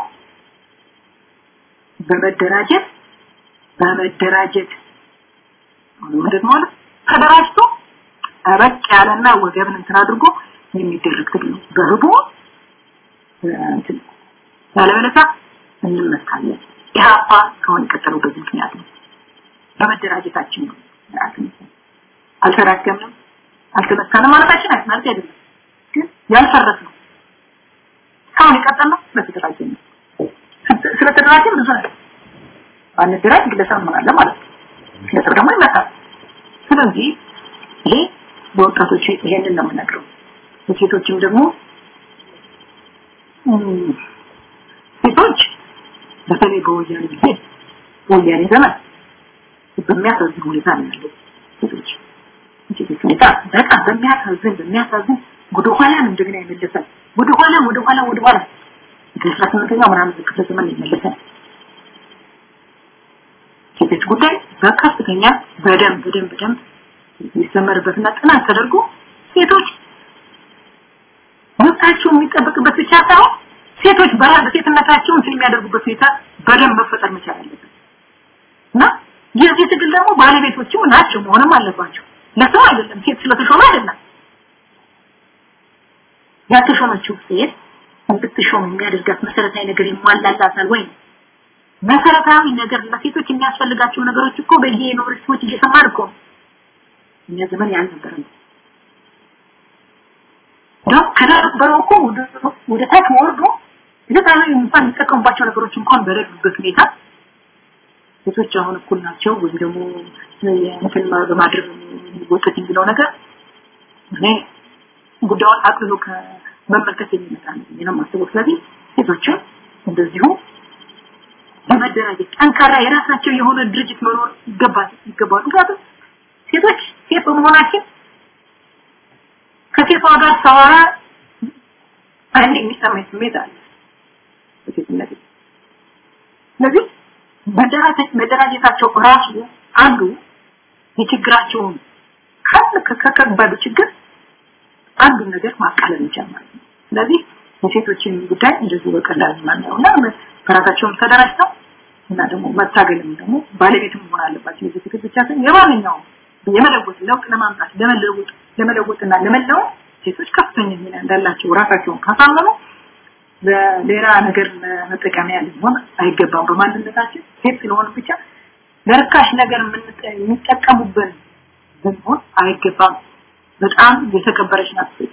በመደራጀት በመደራጀት አሁን ማለት ማለት ተደራጅቶ ጠበቅ ያለና ወገብን እንትን አድርጎ የሚደረግ ትግል ነው። በህቡ እንትን ያለበለዚያ እንመታለን። ኢህአፓ ከሆነ የቀጠለው በዚህ ምክንያት ነው። በመደራጀታችን ነው። አልተራገምንም፣ አልተመታንም ማለታችን ማለት አይደለም። ግን ያልፈረስ ነው። እስካሁን የቀጠልነው ስለተደራጀን ነው። ስለተደራጀን ብዙ ነገር አንደራጅ ግለሰብ እንሆናለን ማለት ነው። ግለሰብ ደግሞ ይመታል። ስለዚህ ይሄ በወጣቶች ይሄንን ነው የምነግረው። በሴቶችም ደግሞ ሴቶች በተለይ በወያኔ ጊዜ ወያኔ ዘመን በሚያሳዝን ሁኔታ ነው ያለው ሴቶች ሴቶች ሁኔታ በጣም በሚያሳዝን በሚያሳዝን ወደ ኋላ ነው እንደገና ይመለሳል። ወደ ኋላ ወደ ኋላ ወደ ኋላ ከአስራ ስምንተኛው ምናምን ክፍለ ዘመን ይመለሳል። ሴቶች ጉዳይ በከፍተኛ በደንብ በደንብ በደንብ የሚሰመርበትና ጥናት ተደርጎ ሴቶች መብታቸው የሚጠበቅበት ብቻ ሳይሆን ሴቶች በራስ ሴትነታቸውን የሚያደርጉበት ሁኔታ በደንብ መፈጠር መቻል አለበት እና የዚህ ትግል ደግሞ ባለቤቶችም ናቸው መሆንም አለባቸው። ለሰው አይደለም፣ ሴት ስለተሾመ አይደለም። ያልተሾመችው ሴት እንድትሾም የሚያደርጋት መሰረታዊ ነገር ይሟላላታል ወይ? መሰረታዊ ነገር ለሴቶች የሚያስፈልጋቸው ነገሮች እኮ በየዩኒቨርሲቲዎች እየሰማን እኮ ነው። እኛ ዘመን ያልነበረ ነው። ነው ከነበረው እኮ ወደ ታች ወርዶ ለታዊ እንኳን የሚጠቀሙባቸው ነገሮች እንኳን በሌሉበት ሁኔታ ሴቶች አሁን እኩል ናቸው ወይም ደግሞ እንትን በማድረግ የሚወጡት የሚለው ነገር እኔ ጉዳዩን አቅልሎ ከመመልከት የሚመጣ ነው ነው የማስበው። ስለዚህ ሴቶችን እንደዚሁ በመደራጀት ጠንካራ የራሳቸው የሆነ ድርጅት መኖር ይገባል ይገባል። ምክንያቱም ሴቶች ሴት በመሆናችን ከሴቷ ጋር ሳወራ አንድ የሚሰማኝ ስሜት አለ በሴትነት ስለዚህ መደራጀታቸው ራሱ አንዱ የችግራቸውን ካለ ከከባዱ ችግር አንዱ ነገር ማቃለል ይቻላል ማለት ነው። ስለዚህ የሴቶችን ጉዳይ እንደዚሁ በቀላል ማናየው እና በራሳቸውም ተደራጅተው እና ደግሞ መታገልም ደግሞ ባለቤትም መሆን አለባቸው። የዚህ ትግል ብቻ ሳይሆን የማንኛውም የመለወጥ ለውጥ ለማምጣት ለመለወጥ ለመለወጥና ለመለወጥ ሴቶች ከፍተኛ ሚና እንዳላቸው ራሳቸውን ካሳመኑ ለሌላ ነገር መጠቀሚያ ሊሆን አይገባም። በማንነታችን ሴት ስለሆነ ብቻ ለርካሽ ነገር የሚጠቀሙብን ብንሆን አይገባም። በጣም የተከበረች ናት ሴት።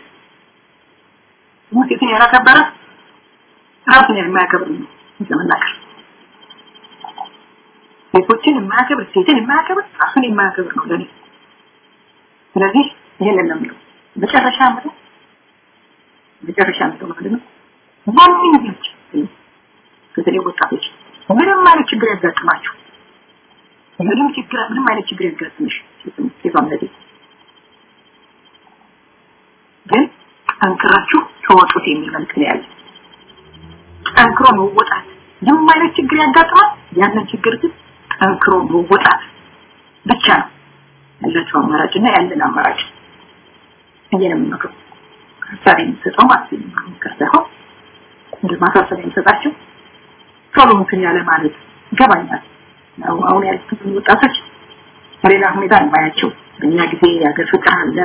ሴትን ያላከበረ ራሱን የማያከብር ነው ለመናገር ሴቶችን የማያከብር ሴትን የማያከብር ራሱን የማያከብር ነው ለኔ ስለዚህ ይሄንን ነው የምለው መጨረሻ ምለው መጨረሻ ምለው ማለት ነው ማንኛውም በተለይ ወጣቶች ምንም አይነት ችግር ያጋጥማችሁ ምንም ችግር ምንም አይነት ችግር ያጋጥምሽ ሴቷም ለዚህ ግን ጠንክራችሁ ተወጡት የሚል መልክ ነው ያለ ጠንክሮ መወጣት ምንም አይነት ችግር ያጋጥማል ያንን ችግር ግን ጠንክሮ መወጣት ብቻ ነው ያላቸው አማራጭና ያለን አማራጭ እየነ የምመክረው ሀሳብ የሚሰጠው ማለት ነው ሳይሆን እንደ ማሳሰቢያ የሚሰጣቸው ቶሎ እንትን ያለ ማለት ይገባኛል አሁን ያሉት ወጣቶች በሌላ ሁኔታ እንባያቸው በእኛ ጊዜ የሀገር ፍቅር አለ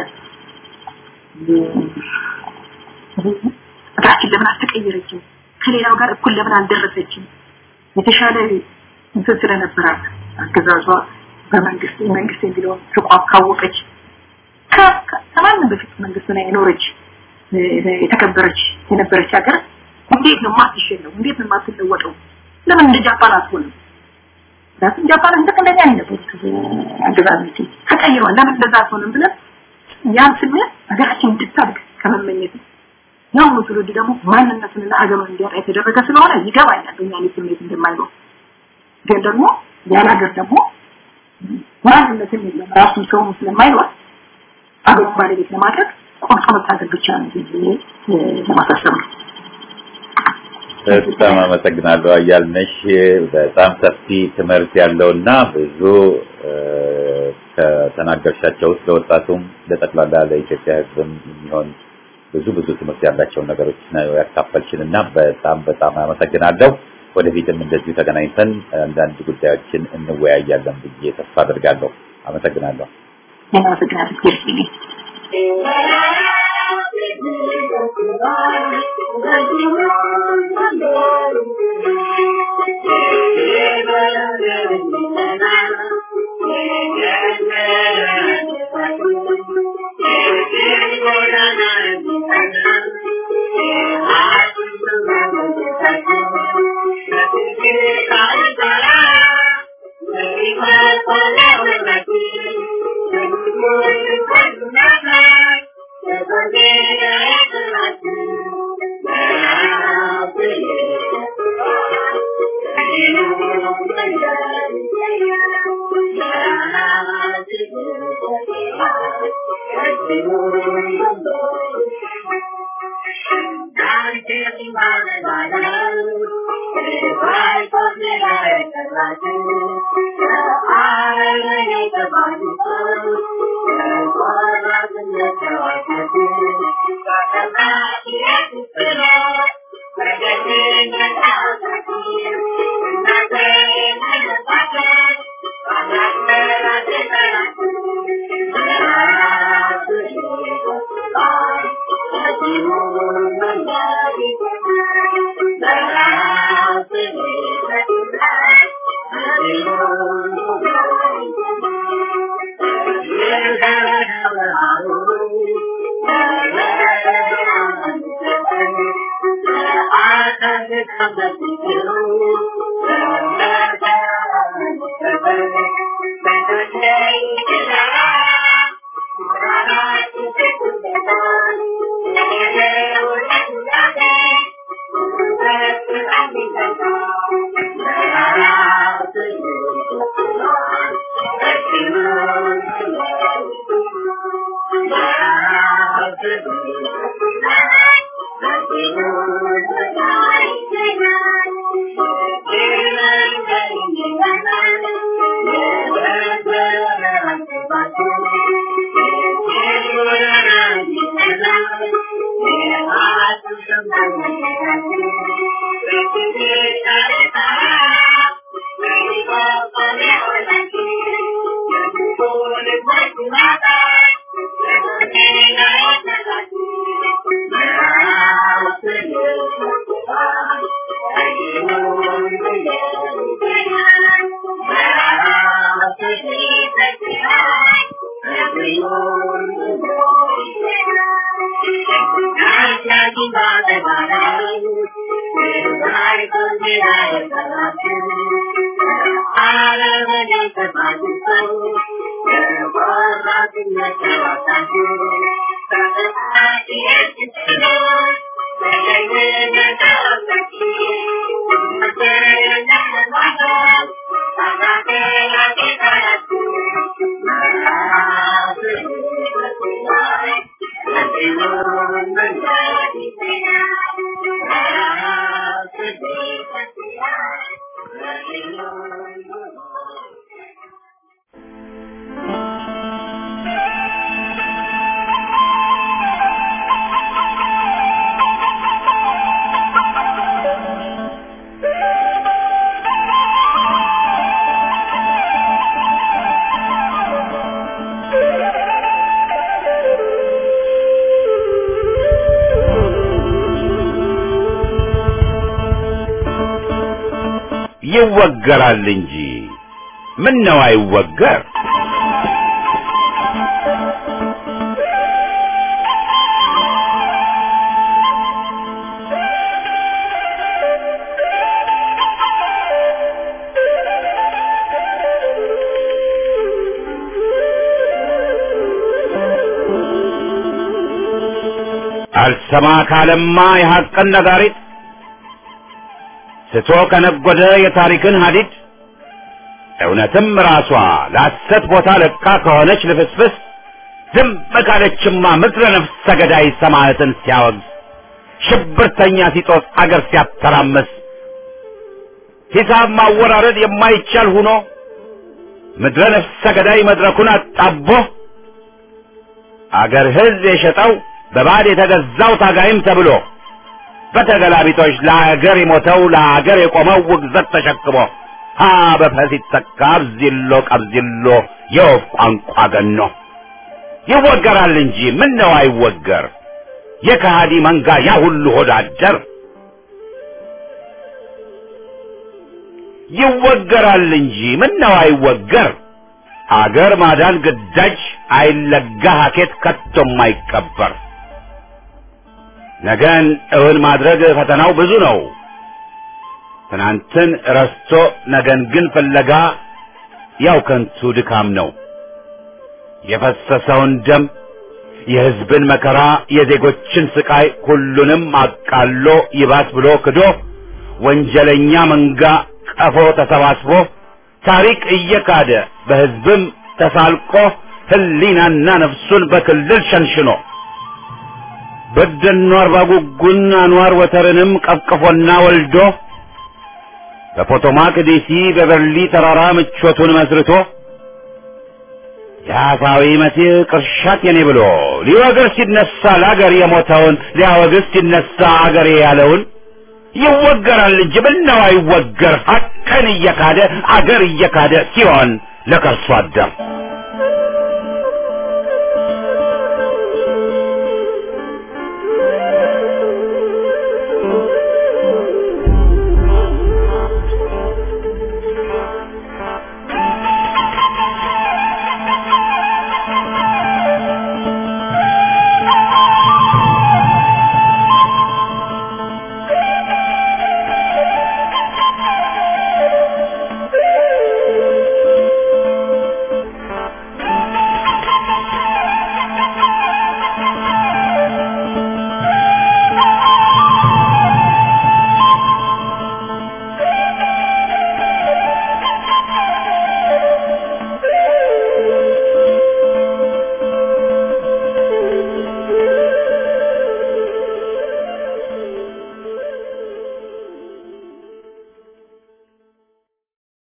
ሀገራችን ለምን አልተቀየረችም ከሌላው ጋር እኩል ለምን አልደረሰችም የተሻለ እንትን ስለነበራት አገዛዟ በመንግስት መንግስት የሚለውን ተቋም ካወቀች ከማንም በፊት መንግስት ላይ የኖረች የተከበረች የነበረች ሀገር እንዴት ነው ማትሸነው እንዴት ነው ማትለወጠው ለምን እንደ ጃፓን አትሆንም ራስን ጃፓን እንደ እንደኛ አይነበሩት አገዛዝ ተቀይሯል ለምን እንደዛ አትሆንም ብለን ያን ስሜት ሀገራችን እንድታድግ ከመመኘት ያው ነው ትውልድ ደግሞ ማንነቱንና አገሩን እንዲያጣ የተደረገ ስለሆነ ይገባኛል በእኛ ላይ ስሜት እንደማይኖር ግን ደግሞ ያን ሀገር ደግሞ ማንነትን የለም ራሱን ሰውም ስለማይኖር አገሩን ባለቤት ለማድረግ ቆርጦ መታገል ብቻ ነው ብዬ ለማሳሰብ ነው በጣም አመሰግናለሁ አያልነሽ በጣም ሰፊ ትምህርት ያለውና ብዙ ከተናገርሻቸው ውስጥ ለወጣቱም ለጠቅላላ ለኢትዮጵያ ሕዝብም የሚሆን ብዙ ብዙ ትምህርት ያላቸውን ነገሮች ነው ያካፈልሽን እና በጣም በጣም አመሰግናለሁ። ወደፊትም እንደዚሁ ተገናኝተን አንዳንድ ጉዳዮችን እንወያያለን ብዬ ተስፋ አድርጋለሁ። አመሰግናለሁ። አመሰግናለሁ። ይወገራል እንጂ ምን ነው አይወገር? አልሰማ ካለማ የሐቅን ነጋሪት ስቶ ከነጎደ የታሪክን ሀዲድ እውነትም ራሷ ለሐሰት ቦታ ለቃ ከሆነች ልፍስፍስ ዝም ካለችማ ምድረ ነፍሰ ገዳይ ሰማዕትን ሲያወግዝ ሽብርተኛ ሲጦስ አገር ሲያተራመስ ሂሳብ ማወራረድ የማይቻል ሁኖ ምድረ ነፍሰ ገዳይ መድረኩን አጣቦ አገር ሕዝብ የሸጠው በባድ የተገዛው ታጋይም ተብሎ በተገላቢጦች ለአገር የሞተው ለአገር የቆመው ውግዘት ተሸክሞ ሀ በፈስ ይተካ አብዚሎ ቀብዚሎ የወፍ ቋንቋ ገኖ ይወገራል እንጂ ምን ነው አይወገር የከሃዲ መንጋ ያ ሁሉ ሆዳደር ይወገራል እንጂ ምን ነው አይወገር አገር ማዳን ግዳጅ አይለጋ ሀኬት ከቶም አይቀበር ነገን እውን ማድረግ ፈተናው ብዙ ነው። ትናንትን ረስቶ ነገን ግን ፍለጋ ያው ከንቱ ድካም ነው። የፈሰሰውን ደም፣ የሕዝብን መከራ፣ የዜጎችን ስቃይ ሁሉንም አቃሎ ይባስ ብሎ ክዶ ወንጀለኛ መንጋ ቀፎ ተሰባስቦ ታሪክ እየካደ በሕዝብም ተሳልቆ ሕሊናና ነፍሱን በክልል ሸንሽኖ በደኖ አርባ ጉጉን አንዋር ወተርንም ቀፍቅፎና ወልዶ በፖቶማክ ዲሲ በበርሊ ተራራ ምቾቱን መስርቶ የአፋዊ መሲህ ቅርሻት የኔ ብሎ ሊወግር ሲነሳ ለአገር የሞተውን ሊያወግዝ ሲነሳ አገሬ ያለውን ይወገራል እንጂ ምነው አይወገር ሐቅን እየካደ አገር እየካደ ሲሆን ለከርሶ አደር